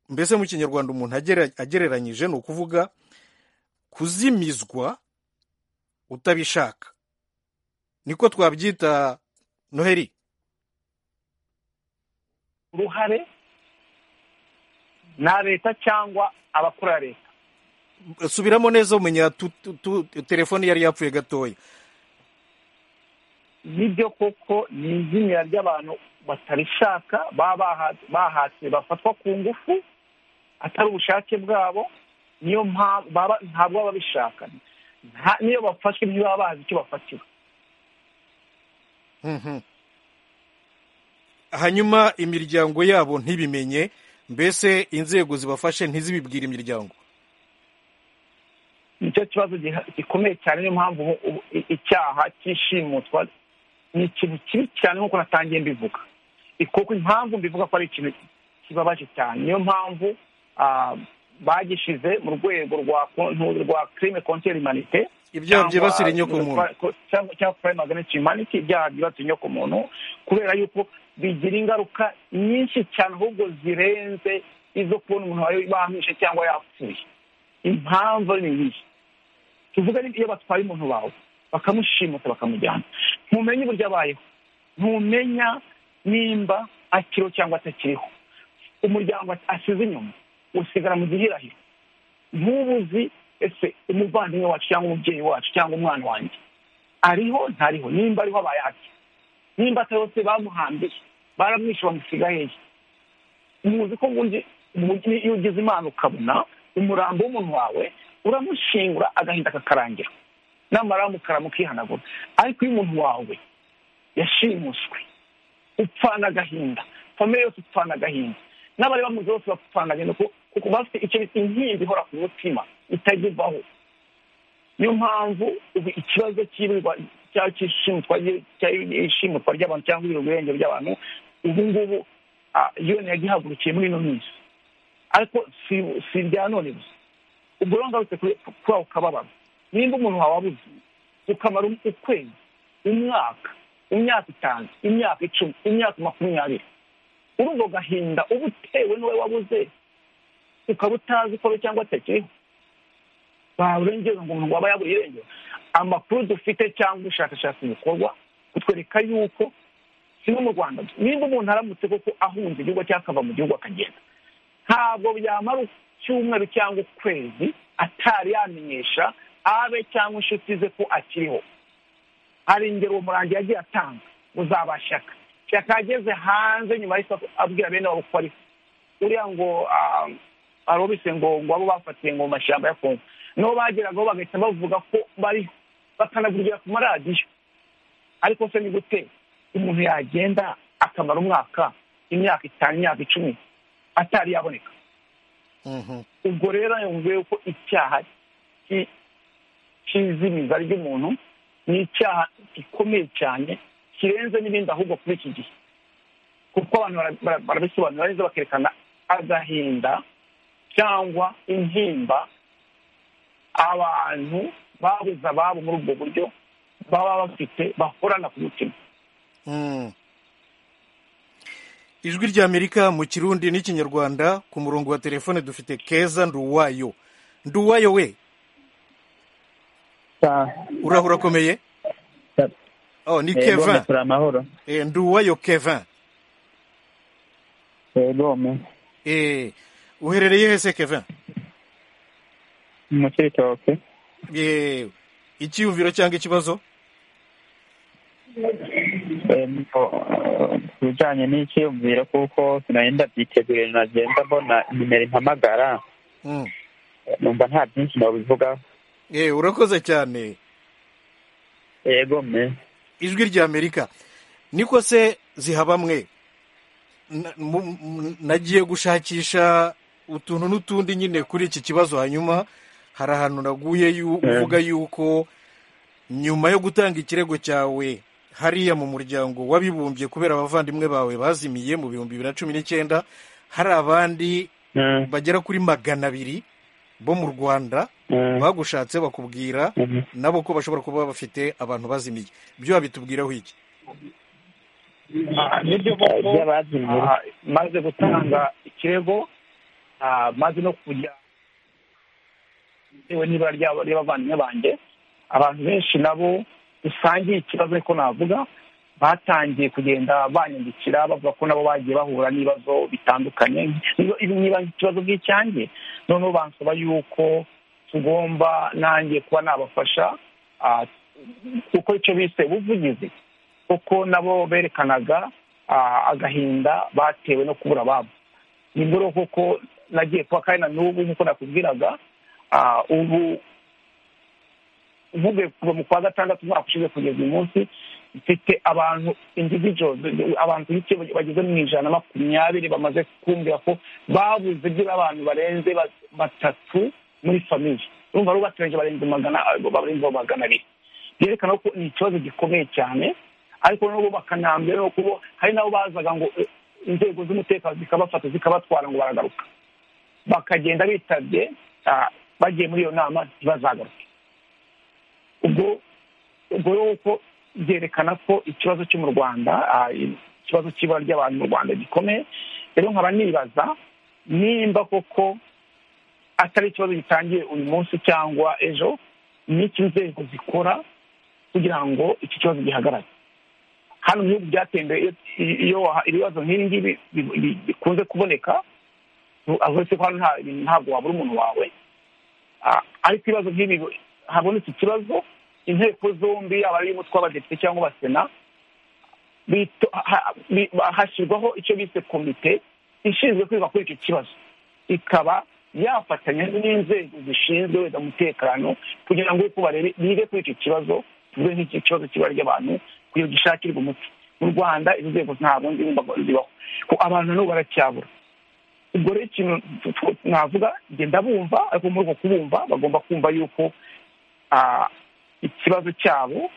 mbese mu kinyarwanda umuntu agere- agereranyije ni ukuvuga kuzimizwa utabishaka niko twabyita noheli uruhare nta leta cyangwa abakora leta subiramo neza umenya tu- tu- tu- telefone yari yapfuye gatoya nibyo koko ni izimira ry'abantu batarishaka baba baha- bahatse bafatwa ku ngufu atari ubushake bwabo niyo mpamvu baba- ntabwo baba babishaka Nta- niyo bafashwe ntibaba bazi icyo bafatiwe Mhm. hanyuma imiryango yabo ntibimenye mbese inzego zibafashe ntizibibwire imiryango nicyo kibazo giha- gikomeye cyane niyo mpamvu ubu- ubu i- icyaha cy'ishimutwa ni ikintu kibi cyane nk'uko natangiye mbivuga kuko impamvu mbivuga ko ari ikintu kibabaje cyane niyo mpamvu ah, bagishize mu rwego rwa kontu- rwa crime contre humanite ibyaha byibasira inyokomuntu cyangwa crime against humanity ibyaha byibasira inyokomuntu kubera yuko bigira ingaruka nyinshi cyane ahubwo zirenze izo kubona umuntu wawe bamwishe cyangwa yapfuye impamvu ni iyi tuvuga ni iyo batwaye umuntu wawe bakamushimuta bakamujyana ntumenye uburyo abayeho ntumenya nimba akiriho cyangwa atakiriho umuryango asize inyuma usigara mu gihirahiro ntubuzi ese umuvandimwe wacu cyangwa umubyeyi wacu cyangwa umwana wanjye ariho ntariho nimba ariho abaye ati nimba atari hose bamuhambiye baramwishe bamusiga hehe muzi ko ubundi ubundi iyo ugize imana ukabona umurambo w'umuntu wawe uramushingura agahinda kakarangira namara mukara mukihanagura ariko iyo umuntu wawe yashimuswe upfana agahinda famire yose upfana agahinda n'abari bamuzi bose bapfana agahinda kuko- kuko bafite icyo bita inkingi ihora ku mutima itajya ivaho niyo mpamvu ubu ikibazo cy'ibirwa cyangwa cy'ishimutwa ry- cy'ishimutwa ry'abantu cyangwa ibirwa irengero by'abantu ubu ngubu yone yagihagurukiye muri ino minsi ariko si- si irya none gusa ubwo rero ngarutse kuri kuri ako kababaro nimba umuntu wawe abuze ukamara um- ukwezi umwaka imyaka itanu imyaka icumi imyaka makumyabiri urumva gahinda uba utewe n'uwo wabuze ukaba utazi ko ari cyangwa atakiriho barengera ngo umuntu waba yaburiye irengero amakuru dufite cyangwa ubushakashatsi bukorwa butwereka yuko si no mu rwanda gusa. nimba umuntu aramutse koko ahunze igihugu cyangwa akava mu gihugu akagenda ntabwo byamara icyumweru cyangwa ukwezi atari yamenyesha abe cyangwa inshuti ze ko akiriho hari ingero uwo murangi yagiye atanga uzabashyaka shyaka yageze hanze nyuma yahise abwira bene wabo ko ariho uriya ngo ah, arobise ngo ngo abo bafatiye ngo mu mashyamba ya kongo nibo bageragaho bagahita bavuga ko bariho bakanavugirira ku maradiyo ariko se ni gute umuntu yagenda akamara umwaka imyaka itanu imyaka icumi atari yaboneka Mhm. ubwo rero yumviye ko icyaha cy- cy'izimiza ry'umuntu ni icyaha gikomeye cyane kirenze n'ibindi ahubwo kuri iki gihe kuko abantu bara- bara- barabisobanura neza bakerekana agahinda cyangwa intimba abantu babuze ababo muri ubwo buryo baba bafite bahorana ku mutima Mm. ijwi ry'amerika mu kirundi n'ikinyarwanda ku murongo wa telefone dufite keza nduwayo nduwayo we uraho urakomeye oh, ni kevin amahoro Eh, nduwayo kevin gome Eh, uherereye hese kevin mu citoke Eh, icyiyumviro cyangwa ikibazo ku bijyanye n'icyiyumviro kuko sinari ndabyiteguye nagenda mbona nimero impamagara Mm. numva nta byinshi nabivugaho Eh, urakoze cyane yego me ijwi ry'amerika niko se zihabamwe Na- mu- mu- nagiye gushakisha utuntu n'utundi nyine kuri iki kibazo hanyuma hari ahantu naguye yu- Eh. uvuga yuko nyuma yo gutanga ikirego cyawe hariya mu muryango w'abibumbye kubera abavandimwe bawe bazimiye mu bihumbi bibiri na cumi n'icyenda hari abandi Mm, bagera kuri magana abiri bo mu rwanda mm, bagushatse bakubwira mm. nabo ko bashobora kuba bafite abantu bazimiye byo babitubwiraho iki Ah, nibyo koko by'abazimiye ah, maze gutanga ikirego ah, maze no kujya bitewe n'ibara ryabo ry'abavandimwe banjye abantu benshi nabo dusangiye ikibazo ariko navuga batangiye kugenda banyandikira bavuga ko nabo bagiye bahura n'ibibazo bitandukanye Niba- ibi niba ikibazo bw'icyanjye noneho bansaba yuko tugomba nanjye kuba nabafasha ah, kuko icyo bise ubuvugizi kuko nabo berekanaga ah, agahinda batewe no kubura ababo ni muri uko ko nagiye kuba kandi na n'ubu nk'uko nakubwiraga ah, ubu uvuge kuva mu kwa gatandatu umwaka ushize kugeza uyu munsi mfite abantu individuals abantu ku giciro bageze mu ijana na makumyabiri bamaze kumbwira ko babuze byibura abantu barenze ba- batatu muri famiye urumva ari bategereje barenze magana barenze magana abiri byerekana ko ni ikibazo gikomeye cyane ariko nabo bakanambira no kubo hari nabo bazaga ngo eh, inzego z'umutekano zikabafata zikabatwara ngo baragaruka bakagenda bitabye ah, bagiye muri iyo nama ntibazagaruke ubwo ubwo rero uko byerekana ko ikibazo cyo mu rwanda ah, ikibazo cy'ibara ry'abantu mu rwanda gikomeye rero nkaba nibaza nimba koko atari ikibazo gitangiye uyu munsi cyangwa ejo ni iki inzego zikora kugira ngo iki kibazo gihagarare hano mu bihugu byatembeye iyo- iyo waha- ibibazo nk'ibi ngibi bi- bi- bikunze kuboneka nu- uretse ko hano nta- ntabwo wabura umuntu wawe Ah, ariko ibibazo nk'ibi habonetse ikibazo inteko zombi yaba ari iy'umutwe w'abadepite cyangwa uwa sena bito- ha- bi- hashyirwaho icyo bise komite ishinzwe kwiga kuri icyo kibazo ikaba yafatanya n'inzego zishinzwe wenda umutekano kugira ngo uko barebe bige kuri icyo kibazo tuvuge nk'iki kibazo cy'ibara ry'abantu kugira ngo gishakirwe umuti mu rwanda izo nzego ntabwo nzi- zibaho ko abantu nabo baracyabura ubwo rero ikintu tu- tu- navuga genda bumva ariko muri uko kubumva bagomba kumva yuko ah, ikibazo cyabo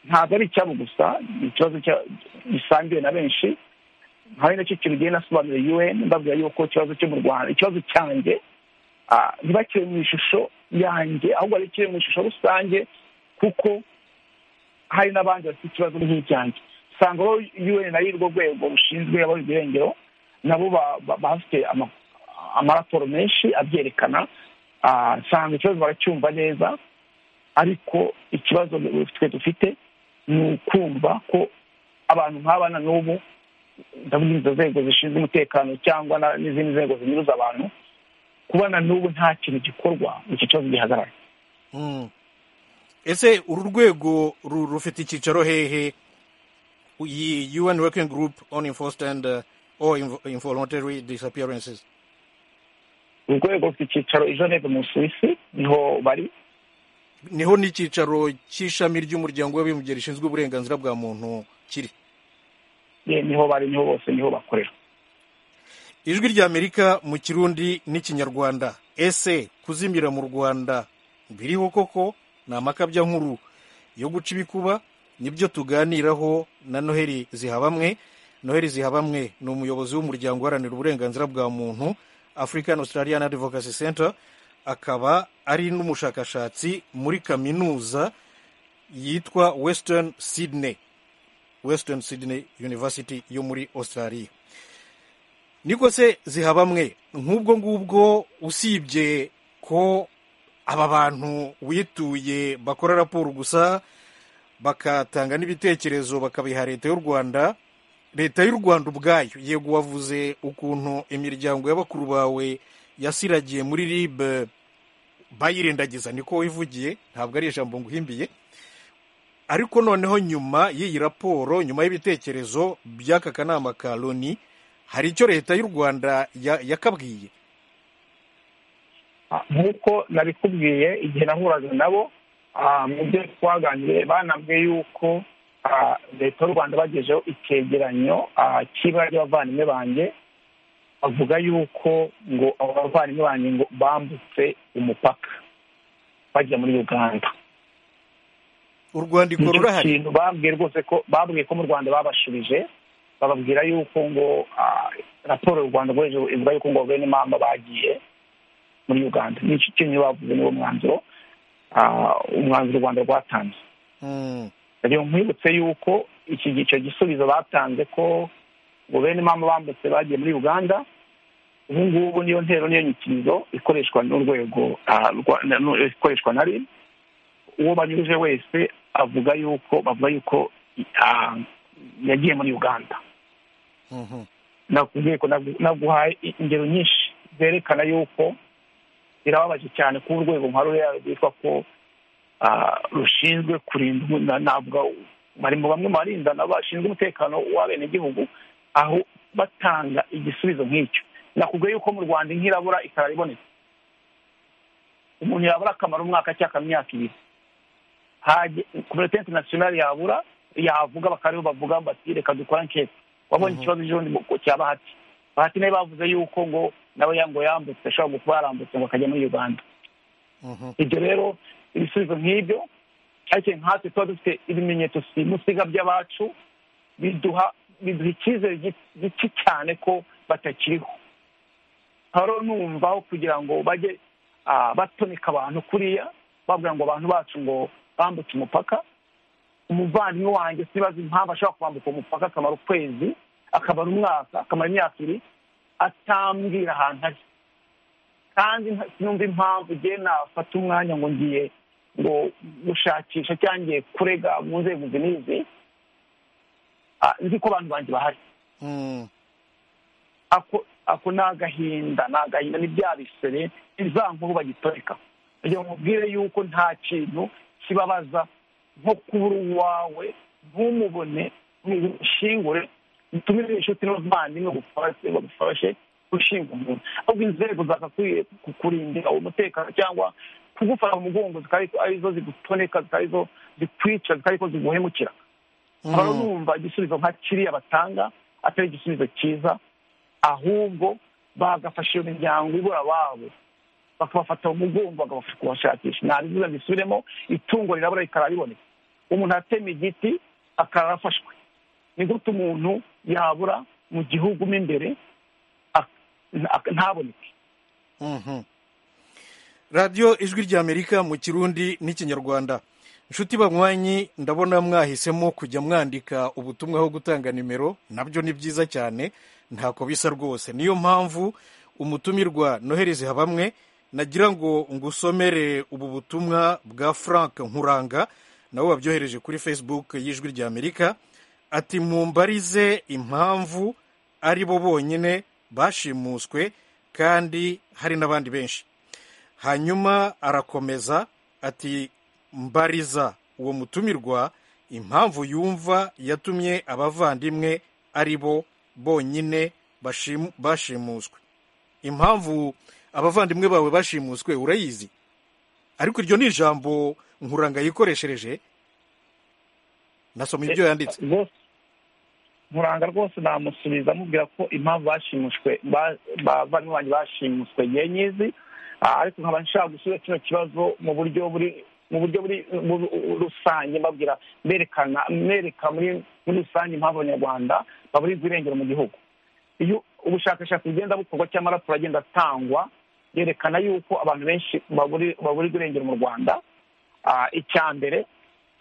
ntabwo ari icyabo gusa ni ikibazo cya- gisangiwe na benshi hari nacyo kintu ugenda nasobanurira un mbabwira yuko ikibazo cyo mu rwanda ikibazo cyanjye ah, ntibakire mu ishusho yanjye ahubwo bakire mu ishusho rusange kuko hari n'abandi bafite ikibazo nk'icyanjye usanga bo un ari rwo rwego rushinzwe abari irengero nabo ba- ba- bafite ama- amaraporo menshi abyerekana Ah, usanga ikibazo baracyumva neza ariko ikibazo twe dufite ni ukumva ko abantu nk'abana n'ubu ndavuga izo nzego zishinzwe umutekano cyangwa na- n'izindi nzego zinyuruza abantu kuba na n'ubu nta kintu gikorwa iki kibazo gihagarara Mm. ese uru rwego ru- rufite icyicaro hehe iyi un working group on enforced and uh, or inv- involuntary disappearances urwego rufite icyicaro i geneve mu suwisi niho bari niho n'icyicaro cy'ishami ry'umuryango w'abibumbye rishinzwe uburenganzira bwa muntu kiri Eh, niho bari niho bose niho bakorera ijwi ry'amerika mu kirundi n'ikinyarwanda ese kuzimira mu rwanda biriho koko ni amakabya nkuru yo guca ibikuba nibyo tuganiraho na noheli zihabamwe noheli zihabamwe ni umuyobozi w'umuryango uharanira uburenganzira bwa muntu african australian advocacy center akaba ari n'umushakashatsi muri kaminuza yitwa western sydney western sydney university yo muri australia niko se zihabamwe nk'ubwo ngubwo usibye ko aba bantu wituye bakora raporo gusa bakatanga n'ibitekerezo bakabiha leta y'u rwanda leta y'u rwanda ubwayo yego wavuze ukuntu imiryango y'abakuru bawe yasiragiye muri rib bayirendagiza niko wivugiye ntabwo ari ijambo nguhimbiye ariko noneho nyuma y'iyi raporo nyuma y'ibitekerezo by'aka kanama ka loni hari icyo leta y'u rwanda ya- yakabwiye nk'uko nabikubwiye igihe nahuraga nabo ah, mu byo twaganiriye banabwiye yuko ah, leta y'u rwanda bagezeho icyegeranyo ah, cy'ibara ry'abavandimwe banjye bavuga yuko ngo abo bavandimwe banjye ngo bambutse umupaka bajya muri uganda u rwandiko nicyo rurahari kintu babwiye rwose ko babwiye ko mu rwanda babashubije bababwira yuko ngo ah, raporo y'u rwanda rwoheje ivuga yuko ngo benimamba bagiye muri uganda nicyo kintu bavuze niwo mwanzuro ah, umwanzuro u rwanda rwatanze Mm, rero nkwibutse yuko iki icyo gisubizo batanze ko ngo benimamba bambutse bagiye muri uganda ubu ngubu niyo ntero niyo nyikirizo ikoreshwa n'urwego ah, rwa- na- nu- ikoreshwa na rib uwo banyuruje wese avuga yuko bavuga yuko ah, yagiye muri uganda mhm. nakubwiye ko nagu- naguhaye ingero nyinshi zerekana yuko birababaje cyane ko urwego nka ruriya rwitwa ko ah, rushinzwe kurinda umu- na- navuga bari mu bamwe mu barinda nabo bashinzwe umutekano w'abenegihugu aho batanga igisubizo nk'icyo nakubwiye yuko mu rwanda nk'irabura ikara ribonetse umuntu yabura akamara umwaka cyangwa akamyaka ibiri hajye komite interinasiyonari yabura yavuga bakariho bavuga bati reka dukora anketi wabonye ikibazo cy'ubundi mu- cya bahati bahati nawe bavuze yuko ngo nawe ya- ngo yambutse ashobora kuba yarambutse ngo akajya muri uganda Mhm. ibyo rero ibisubizo nk'ibyo ariko nkatwe tuba dufite ibimenyetso simusiga by'abacu biduha biduha icyizere gi- gike cyane ko batakiriho nkaba rero numva aho kugira ngo bajye ah, batonika abantu kuriya bavuga ngo abantu bacu ngo bambutse umupaka umuvandimwe wanjye sibaza impamvu ashobora kwambuka umupaka akamara ukwezi akamara umwaka akamara imyaka ibiri atambwira ahantu ari kandi nta- sinumva impamvu igihe nafata umwanya ngo ngiye ngo gushakisha cyangwa ngiye kurega mu nzego izi n'izi ah, nzi ko abantu banjye bahari Mm, ako ako ni agahinda ni agahinda ni bya bisebe ni za nkuru bagitoreka kugira ngo mubwire yuko nta kintu kibabaza nko kubura uwawe ntumubone ntushingure utumire inshuti n'umuvandimwe gufashe bagufashe gushinga umuntu ahubwo inzego zagakwiye kukurindira umutekano cyangwa kugufata mu mugongo zikaba arizo zigutoneka zikaba arizo zikwica zikaba arizo ziguhemukira nkaba mm. numva igisubizo nka kiriya batanga atari igisubizo cyiza ahubwo bagafasha iyo miryango ibura ababo bakabafata mu mugongo bakabafasha kubashakisha ntabivuze bisubiremo itungo rirabura rikara riboneka umuntu atema igiti akara arafashwe ni gute umuntu yabura mu gihugu mo imbere ak- nta- ntaboneke Mhm. radiyo ijwi ry'amerika mu kirundi n'ikinyarwanda inshuti banywanyi ndabona mwahisemo kujya mwandika ubutumwa aho gutanga nimero nabyo ni byiza cyane ntako bisa rwose niyo mpamvu umutumirwa nohereze habamwe nagira ngo ngusomere ubu butumwa bwa frank nkuranga nabo babyohereje kuri facebook y'ijwi ry'amerika ati mumbarize impamvu ari bo bonyine bashimuswe kandi hari n'abandi benshi hanyuma arakomeza ati mbariza uwo mutumirwa impamvu yumva yatumye abavandimwe ari bo bonyine bashimu- bashimuswe impamvu abavandimwe bawe bashimuswe urayizi ariko iryo ni ijambo nkuranga yikoreshereje nasoma ibyo yanditse rwose nkuranga rwose namusubiza amubwira ko impamvu bashimushwe ba- bavandimwe banjye bashimuswe igihe nyizi Ah, ariko nkaba nshaka gusubiza kino kibazo mu buryo buri mu buryo buri bu- bu- rusange mbabwira mberekana mbereka muri muri rusange impamvu abanyarwanda baburirwa irengero mu gihugu iyo ubushakashatsi bugenda bukorwa cyangwa raporo agenda atangwa yerekana yuko abantu benshi baburi- baburirwa irengero mu rwanda Ah, icya mbere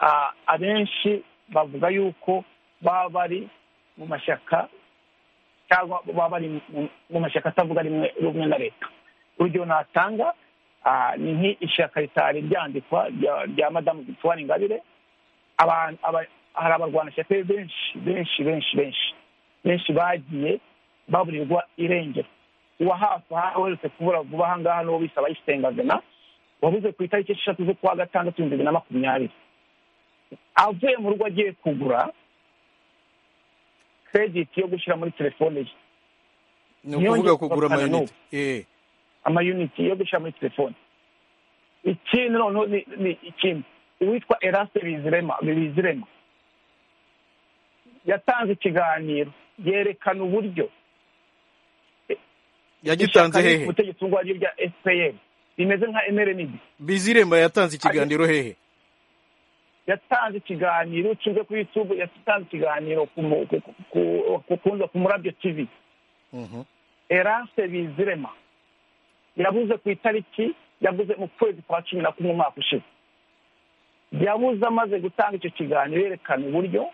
ah, abenshi bavuga yuko baba bari mu mashyaka cyangwa baba bari mu- mu mashyaka atavuga rimwe rumwe na leta urugero natanga ah, ni nk'ishyaka ritari ryandikwa rya- rya madamu victoire ingabire abantu- aba- hari abarwanashyaka be benshi benshi benshi benshi benshi bagiye baburirwa irengero uwa hafi aha uherutse kubura vuba aha ngaha n'uwo bise abayisengazena wabuze ku itariki esheshatu z'ukwa gatandatu ibihumbi bibiri na makumyabiri avuye mu rugo agiye kugura krediti yo gushyira muri telefone ye ni ukuvuga Ntiyongeye kugura kugaruka na amayinite eh amayuniti yo gushyira muri telefone ikindi noneho ni ni ikindi uwitwa eraste bizirema bizirema yatanze ikiganiro yerekana uburyo yagitanze ishyaka riri hehe ku butegetsi ubwo ari rya fpr rimeze nka mrnd biziremba yatanze ikiganiro hehe yatanze ikiganiro cyuze kuri youtube yatanze ikiganiro ku mu- ku- ku- ku- ku- ku- ku murabyo tv Mhm. Erase Bizirema yabuze ku itariki yabuze mu kwezi kwa cumi na kumwe umwaka ushize yabuze amaze gutanga icyo kiganiro yerekana uburyo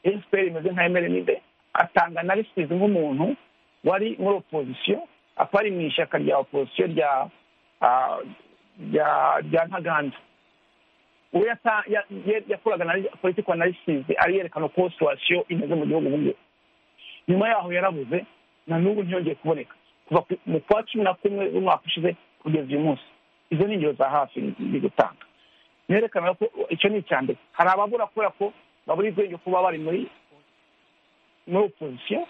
efuperi imeze nka emerenide atanga na risizi nk'umuntu wari muri opozisiyo akaba ari mu ishyaka rya opozisiyo rya ah, rya rya ntaganda uwo yata- ya- ye- yakoraga na politiko na risizi ari yerekana uko situwasiyo imeze mu gihugu ubu ngubu nyuma yaho yarabuze na n'ubu ntiyongeye kuboneka kuva ku- mu kwa cumi na kumwe w'umwaka ushize kugeza uyu munsi izo ni ingero za hafi ndi gutanga nerekana ko icyo ni icya mbere hari ababura kubera ko babura ubwenge kuba bari muri muri opozisiyo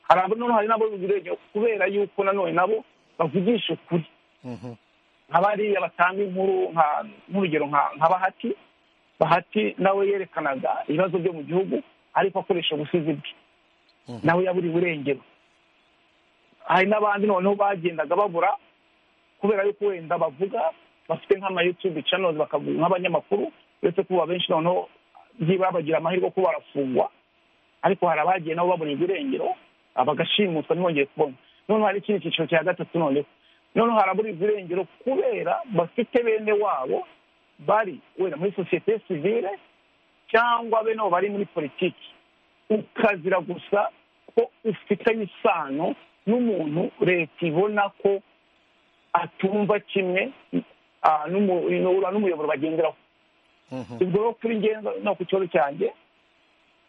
hari abo noneho hari n'ababura ubwenge kubera yuko nanone nabo bavugisha ukuri Mhm. nka bariya batanga inkuru nka nk'urugero nka nka bahati bahati nawe yerekanaga ibibazo byo mu gihugu ariko akoresha ubusizi bwe nawe yaburiwe irengero hari n'abandi noneho bagendaga babura kubera yuko wenda bavuga bafite nk'amayutubi channels bakavuga nk'abanyamakuru uretse kuba benshi noneho byibura bagira amahirwe yo kuba barafungwa ariko hari abagiye nabo baburirwa irengero bagashimuswa ntibongeye kubonwa noneho hari ikindi cyiciro cya gatatu noneho noneho haraburirwa irengero kubera bafite bene wabo bari wenda muri sosiyete sivile cyangwa bene wabo bari muri politiki ukazira gusa ko ufitanye isano n'umuntu leta ibona ko atumva kimwe ah, n'umu- n'umuyoboro bagenderaho Mhm. ubwo rero kuri ngenda no ku kibazo cyanjye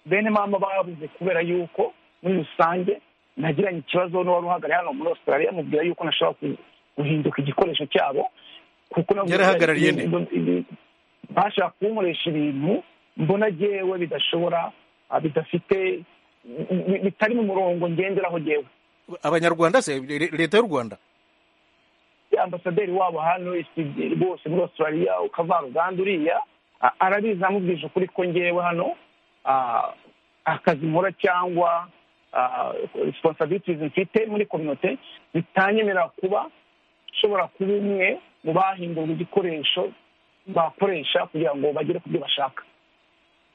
bene mama babuze kubera yuko muri rusange nagiranye ikibazo n'uwari uhagarariye hano muri australia mubwira yuko nashobora ku- guhinduka igikoresho cyabo kuko navuze- Yarahagarariye nde? bashaka kunkoresha ibintu mbona jyewe bidashobora ah, bidafite bi- bi- bitari mu murongo ngenderaho jyewe abanyarwanda se Le- leta y'u rwanda ambasaderi wabo hano isi- bose muri australia ukavaruganda uriya a- arabizi amubwije ukuri ko ngewe hano ah, akazi nkora cyangwa responsibilities mfite muri kominote zitanyemerera kuba nshobora kuba umwe mu bahindurwa igikoresho bakoresha kugira ngo bagere ku byo bashaka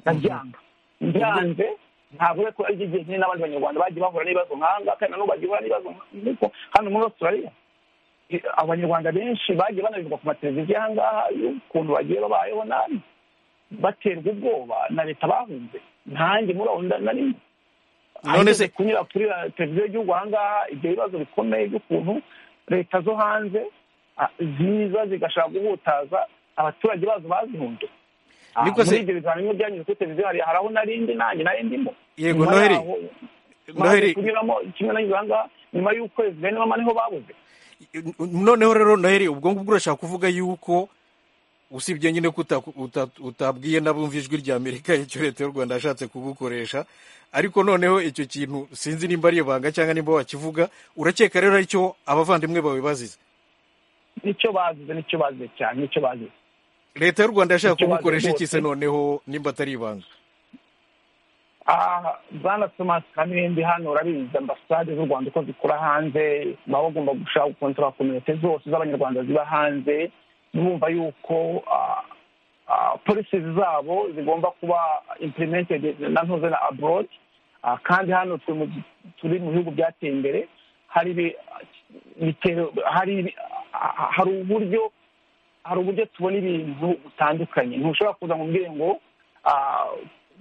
ndabyanga byanze ntabwo ariko ari igihe kinini n'abandi banyarwanda bagiye bahura n'ibibazo nkanga kandi nabo bagiye bahura n'ibibazo nk'uko hano muri australia abanyarwanda benshi bagiye banabirwa ku mateleviziyo aha ngaha y'ukuntu bagiye babayeho nabi baterwa ubwoba na leta bahunze ntange muri aho nda- nari none se kunyura kuri ra- televiziyo y'igihugu aha ngaha ibyo bibazo bikomeye by'ukuntu leta zo hanze ah, ziza zigashaka guhutaza abaturage bazo bazihunze Ah, Niko se- muri ibyo biganiro byanyuze kuri televiziyo hari hari aho narindi nanjye nari ndimo yego Nyuma noheri yaho, noheri baje kunyuramo kimwe nanyuze aha ngaha nyuma y'ukwezi bene mama niho babuze noneho rero noheri ubwo ngubwo urashaka kuvuga yuko usibye nyine ko uta- uta- utabwiye n'abumva ijwi rya amerika icyo leta y'u rwanda yashatse kugukoresha ariko noneho icyo kintu sinzi nimba ari ibanga cyangwa nimba wakivuga urakeka rero aricyo abavandimwe bawe bazize nicyo bazize nicyo bazize cyane nicyo bazize leta y'u rwanda yashaka Icyo kugukoresha bazi iki se rwose. noneho nimba atari ibanga aha bwana tomasi kamembe hano urabizi ambasade z'u rwanda uko zikora hanze baba bagomba gushaka gukontorora kominote zose z'abanyarwanda ziba hanze bumva yuko polisi zabo zigomba kuba implemented na ntuze na abroad Ah, kandi hano turi mu gi- turi mu bihugu byateye imbere hari ibi- bitero- hari ibi- ah, hari uburyo hari uburyo tubona ibintu bitandukanye ntushobora kuza ngo umbwire ngo ah,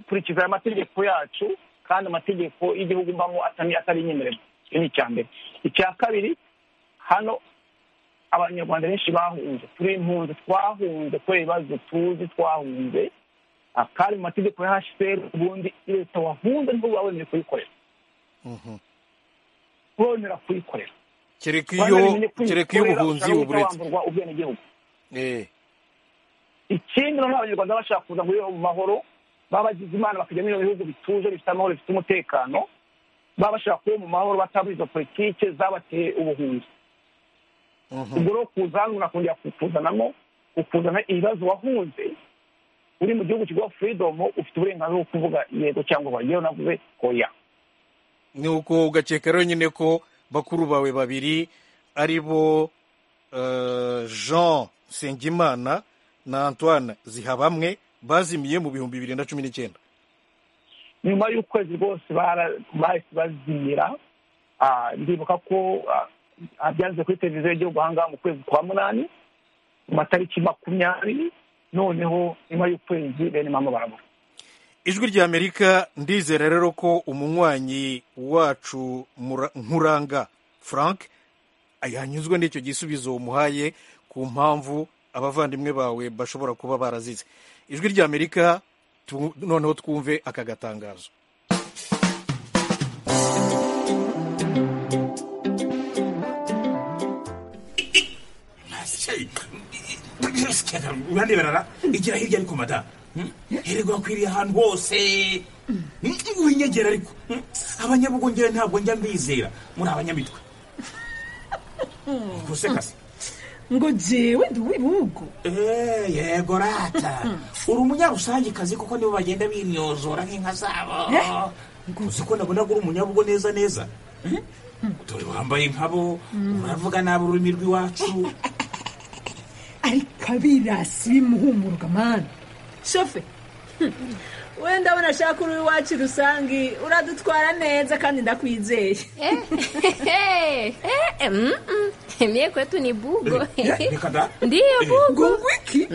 kurikiza aya mategeko yacu kandi amategeko y'igihugu mbamo atari atari inyemerera icyo ni icya mbere icya kabiri hano abanyarwanda benshi bahunze turi impunzi twahunze kubera ibibazo tuzi twahunze ah, kandi mu mategeko ya hcr ubundi leta wahunze ntabwo baboneye kuyikorera kubonera kuyikorera kereka iyo Banamenye kuyikorera, kereka iyo ubuhunzi ushobora guhita buburetse wamburwa ubwenegihugu Eh, ikindi noneho abanyarwanda bashaka kuza muri mu mahoro baba bagize imana bakajya mu bihugu bituje bifite amahoro bifite umutekano baba bashaka kuba mu mahoro batabura izo politike zabateye ubuhunzi ubwo rero kuzanura kongera kukuzanamo ukuzana ibibazo wahunze uri mu gihugu kivuga furidomu ufite uburenganzira bwo kuvuga yego cyangwa oya yewe navuze oya ni uko ugakeka rero nyine ko bakuru bawe babiri ari bo eh, jean nsengimana na antoine zihabamwe bazimiye mu bihumbi bibiri na cumi n'icyenda nyuma y'ukwezi rwose bara- bahise bazimira Ah, ndibuka ko ah, byanze kuri televiziyo y'igihugu ahangaha mu kwezi kwa munani mu matariki makumyabiri noneho nyuma y'ukwezi bene mama barabura ijwi ry'amerika ndizera rero ko umunywanyi wacu Mura- nkuranga frank yanyuzwe n'icyo gisubizo umuhaye ku mpamvu abavandimwe bawe bashobora kuba barazize ijwi ry'amerika tu- noneho twumve aka gatangazo uraneberara igira hirya ariko mada hererwa wakwiriye ahantu hose winyegera ariko Hmm? abanyabugongera ntabwo njya mbizera muri abanyamitwe ubwo se kasi ngo jewe ndi uw'ibihugu Eh, yego rata uri umunyarusangikazi kuko nibo bagenda binyozora nk'inka zabo uzi ko nabonaga uri umunyabugo neza neza dore wambaye nkabo uravuga nabi ururimi rw'iwacu ariko abirasi bimuhumuruka mani shofe hmm, wenda unashaka uri iwacu rusange uradutwara neza kandi ndakwizeye Mie kwetu ni bugo. Eh, reka da Ndiyo bugo. wiki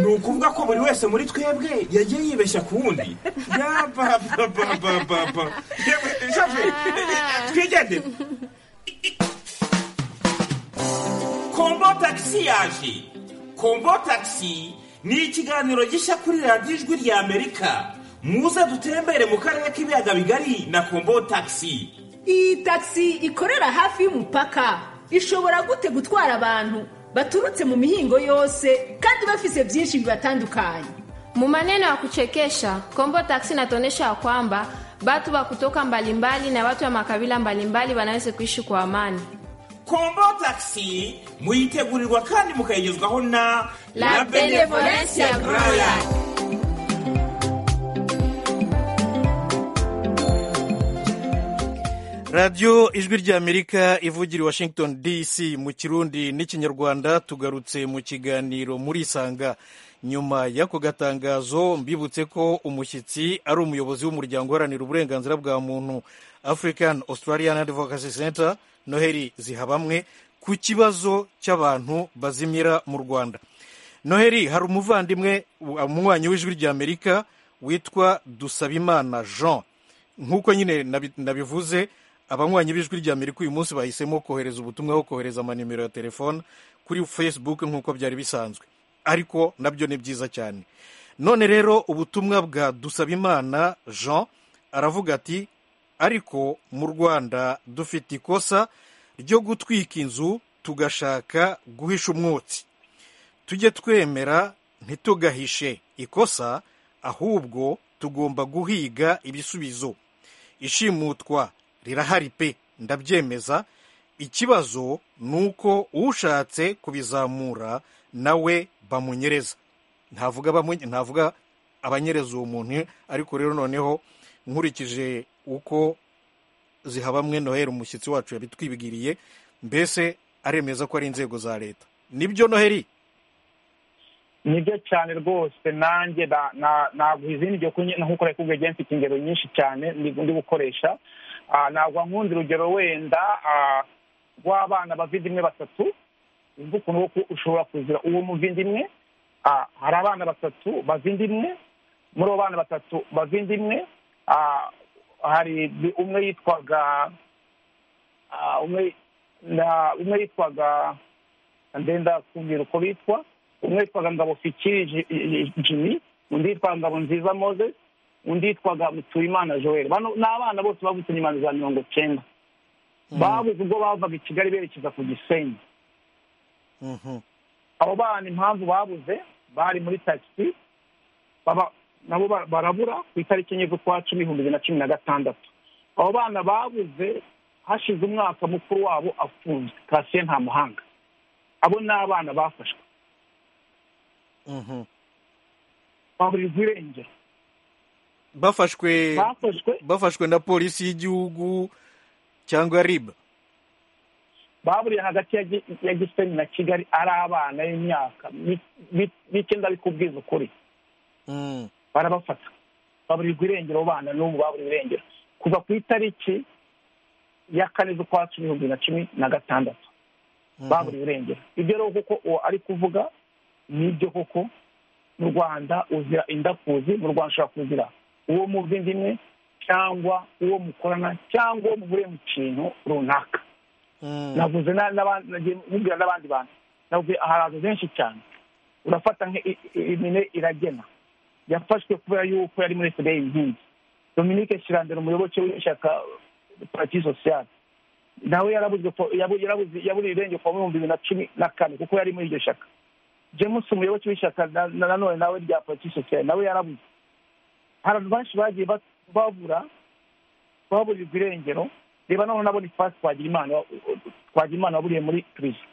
ni ukuvuga ko buri wese muri twebwe yagiye yibeshya ku wundi yabababababa Yewe, shafi, twigendere kombo tagisi yaje kombo tagisi ni ikiganiro gishya kuri radiyo ijwi rya amerika muze dutembere mu karere k'ibiyaga bigari na kombo tagisi iyi tagisi ikorera hafi y'umupaka ishobora gute gutwara abantu baturutse mu mihingo yose kandi bafise byinshi bibatandukanye Mu maneno ya kuchekesha, Kombo Taxi inatuonyesha ya kwamba watu wa kutoka mbalimbali na watu wa makabila mbalimbali wanaweza kuishi kwa amani. kombo tagisi muyitegurirwa kandi mukayigezwaho na La Benevolencia Royal. radiyo ijwi ry'amerika ivugira i washington dc mu kirundi n'ikinyarwanda tugarutse mu kiganiro muri isanga nyuma y'ako gatangazo mbibutse ko umushyitsi ari umuyobozi w'umuryango uharanira uburenganzira bwa muntu african australian advocacy center noheli zihabamwe ku kibazo cy'abantu bazimira mu rwanda noheli hari umuvandimwe umunywanyi w'ijwi ry'amerika witwa dusabimana jean nk'uko nyine nabi- nabivuze abanywanyi b'ijwi rya amerika uyu munsi bahisemo kohereza ubutumwa aho kohereza amanimero ya telefone kuri facebook nk'uko byari bisanzwe ariko nabyo ni byiza cyane none rero ubutumwa bwa dusabimana jean aravuga ati ariko mu rwanda dufite ikosa ryo gutwika inzu tugashaka guhisha umwotsi tujye twemera ntitugahishe ikosa ahubwo tugomba guhiga ibisubizo ishimutwa rirahari pe ndabyemeza ikibazo ni uko ushatse kubizamura nawe bamunyereza ntavuga bamunye- ntavuga abanyereza uwo muntu ariko rero noneho nkurikije uko zihabamwe noheli umushyitsi wacu yabitwibwiriye mbese aremeza ko ari inzego za leta nibyo noheli nibyo cyane rwose nanjye na- na- nagwa izindi byo kunye- nkuko nari kubwiye igihe mfite ingero nyinshi cyane ndi ndi gukoresha Ah, nagwa nk'undi urugero wenda ah, rw'abana bavindimwe batatu uzi ukuntu wo ku- ushobora kuzira uwo muvindimwe Ah, hari abana batatu bavindimwe muri abo bana batatu bavindimwe ah, hari umwe yitwaga ah, umwe na- umwe yitwaga ndenda kumbwira uko bitwa umwe yitwaga ngabo fikiri Ji- Ji- jimmy undi yitwaga ngabo nziza moses undi yitwaga mutuyimana joel bano ni abana bose bavutse nyuma za mirongo cyenda babuze ubwo bavaga i kigali berekeza ku gisenyi abo bana impamvu babuze bari muri tagisi baba nabo ba- barabura ku itariki enye z'ukwa cumi ibihumbi bibiri na cumi na gatandatu abo bana babuze hashize umwaka mukuru wabo afunzwe kasiye nta muhanga abo ni abana bafashwe Mhm. baburirwa irengero bafashwe bafashwe bafashwe na polisi y'igihugu cyangwa riba baburiye hagati ya Gi- ya gisenyi na kigali ari abana y'imyaka mi- mi- mike ndabikubwiza ukuri Mm. barabafata baburirwa irengero abo bana n'ubu baburiwe irengero kuva ku itariki ya kane z'ukwa cumi ibihumbi bibiri na cumi na gatandatu baburiwe irengero ibyo rero kuko uwo ari kuvuga nibyo koko mu rwanda uzira indakuzi mu rwanda ushobora kuzira uwo muva indi imwe cyangwa uwo mukorana cyangwa uwo muvuriye mu kintu runaka navuze na- n'aba- nagiye mubwira n'abandi bantu navuze ahantu benshi cyane urafata nka i- i- imine iragena yafashwe kubera yuko yari muri fda inkingi dominique shirandera umuyoboke w'ishyaka parti sociale nawe yarabuze po- yabu- yarabuze- yaburiye irengero kuva mu bihumbi bibiri na cumi na kane kuko yari muri iryo shyaka james umuyoboke w'ishyaka na- na- nanone nawe rya parti sociale nawe yarabuze hari abantu benshi bagiye ba- babura baburirwa irengero reba noneho na bonifasi twagirimana twagirimana waburiye muri perezida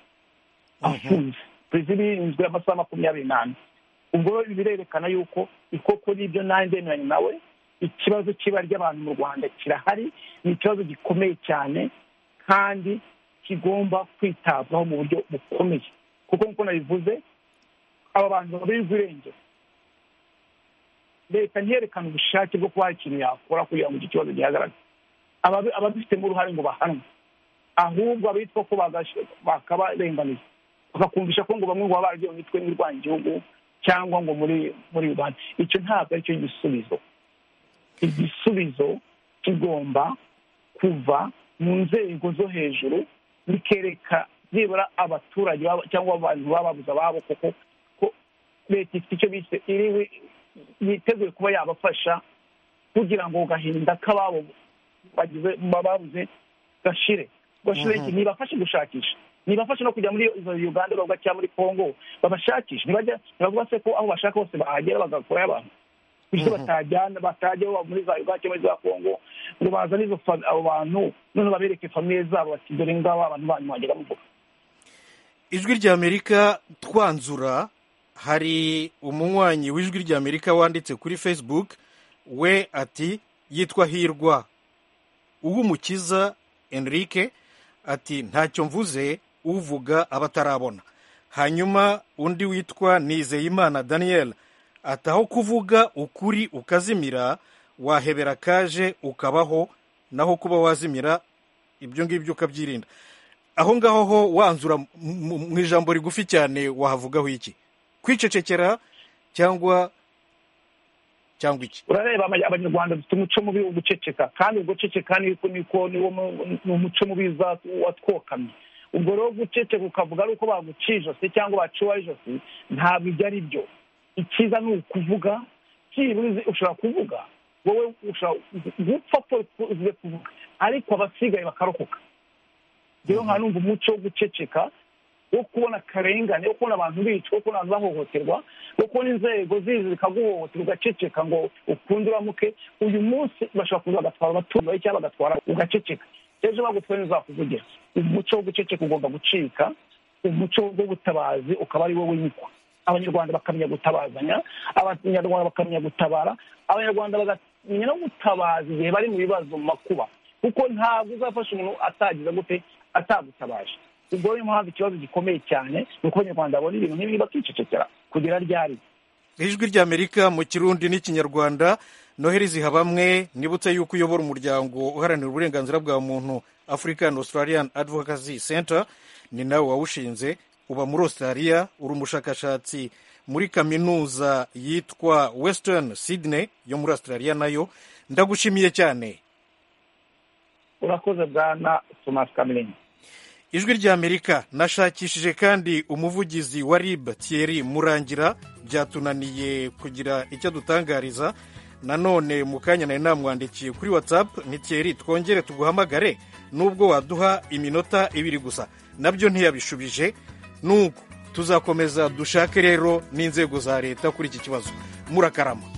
afunze perezida irinzwe amasaha makumyabiri n'ane ubwo rero ibi birerekana yuko ikoko n'ibyo nanjye ndemeranya nawe ikibazo cy'ibara ry'abantu mu rwanda kirahari ni ikibazo gikomeye cyane kandi kigomba kwitabwaho mu buryo bukomeye kuko nk'uko nabivuze aba bantu babirirwa irengero leta ntiyerekane ubushake bwo kuba hari ikintu yakora kugira ngo icyo kibazo gihagarare ababi- ababifitemo uruhare ngo bahanwe ahubwo abitwa ko bagashe- bakabarenganiza bakakumvisha ko ngo bamwe ngo baba baragiye mu mitwe n'irwanya igihugu cyangwa ngo muri muri uganda icyo ntabwo aricyo gisubizo igisubizo kigomba kuva mu nzego zo hejuru bikereka byibura abaturage baba- cyangwa abantu baba babuze ababo kuko ko leta ifite icyo bise iriwe yiteguye kuba yabafasha kugira ngo agahinda k'ababo bagize babuze gashire gashire Mhm. iki nibafashe gushakisha nibafashe no kujya muri izo uganda bavuga cyangwa muri congo babashakishe ntibajya ntibavuga se ko aho bashaka hose bahagera bagakurayo abantu bityo batajyana batajya baba muri za uganda cyangwa muri za congo ngo bazane izo fa- abo bantu noneho babereke famiye zabo bati dore ngabo abantu banyu mwagera muvuga ijwi ry'amerika twanzura hari umunywanyi w'ijwi ry'amerika wanditse kuri facebook we ati yitwa hirwa uwumukiza enrique ati ntacyo mvuze uvuga abatarabona hanyuma undi witwa nizeyimana daniel ati aho kuvuga ukuri ukazimira wahebera kaje ukabaho naho kuba wazimira ibyo ngibyo ukabyirinda aho ngaho ho wanzura mu- mu mu ijambo rigufi cyane wahavugaho iki kwicecekera cyangwa cyangwa iki urareba ama- abanyarwanda dufite umuco mubi wo guceceka kandi ubwo guceceka niko niko niwo mu- ni umuco mubi za- watwokamye ubwo rero guceceka ukavuga ari uko baguciye ijosi cyangwa baciwe ijosi ntabwo ibyo ari byo icyiza ni ukuvuga byibura uzi- ushobora kuvuga wowe ushobora gupfa po- uzi kuvuga ariko abasigaye bakarokoka rero nka numva umuco wo guceceka wo kubona akarengane wo kubona abantu bicwa wo kubona abantu bahohoterwa wo kubona inzego zizi zikaguhohotera ugaceceka ngo ukunde uramuke uyu munsi bashobora kuza bagatwara abaturage bawe cyangwa bagatwara ugaceceka ejo bagutwaye ntizakuvugire umuco wo guceceka ugomba gucika umuco w'ubutabazi ukaba ari wo wimikwa abanyarwanda bakamenya gutabazanya abanyarwanda bakamenya gutabara abanyarwanda bakamenya no gutabaza igihe bari mu bibazo mu makuba kuko ntabwo uzafasha umuntu atagize gute atagutabaje ubwo niyo mpamvu ikibazo gikomeye cyane ni uko abanyarwanda babona ibintu nk'ibi bakicecekera kugera ryari ijwi ry'amerika mu kirundi n'ikinyarwanda noheri zihabamwe nibutse yuko uyobora umuryango uharanira uburenganzira bwa muntu african australian advocacy center ni nawe wawushinze uba muri australia uri umushakashatsi muri kaminuza yitwa western sydney yo muri australia nayo ndagushimiye cyane urakoze bwana thomas cameron ijwi ry'amerika nashakishije kandi umuvugizi wa rib thierry murangira byatunaniye kugira icyo adutangariza nanone mu kanya nari namwandikiye kuri whatsapp ni thierry twongere tuguhamagare nubwo waduha iminota ibiri gusa nabyo ntiyabishubije nuko tuzakomeza dushake rero n'inzego za leta kuri iki kibazo murakarama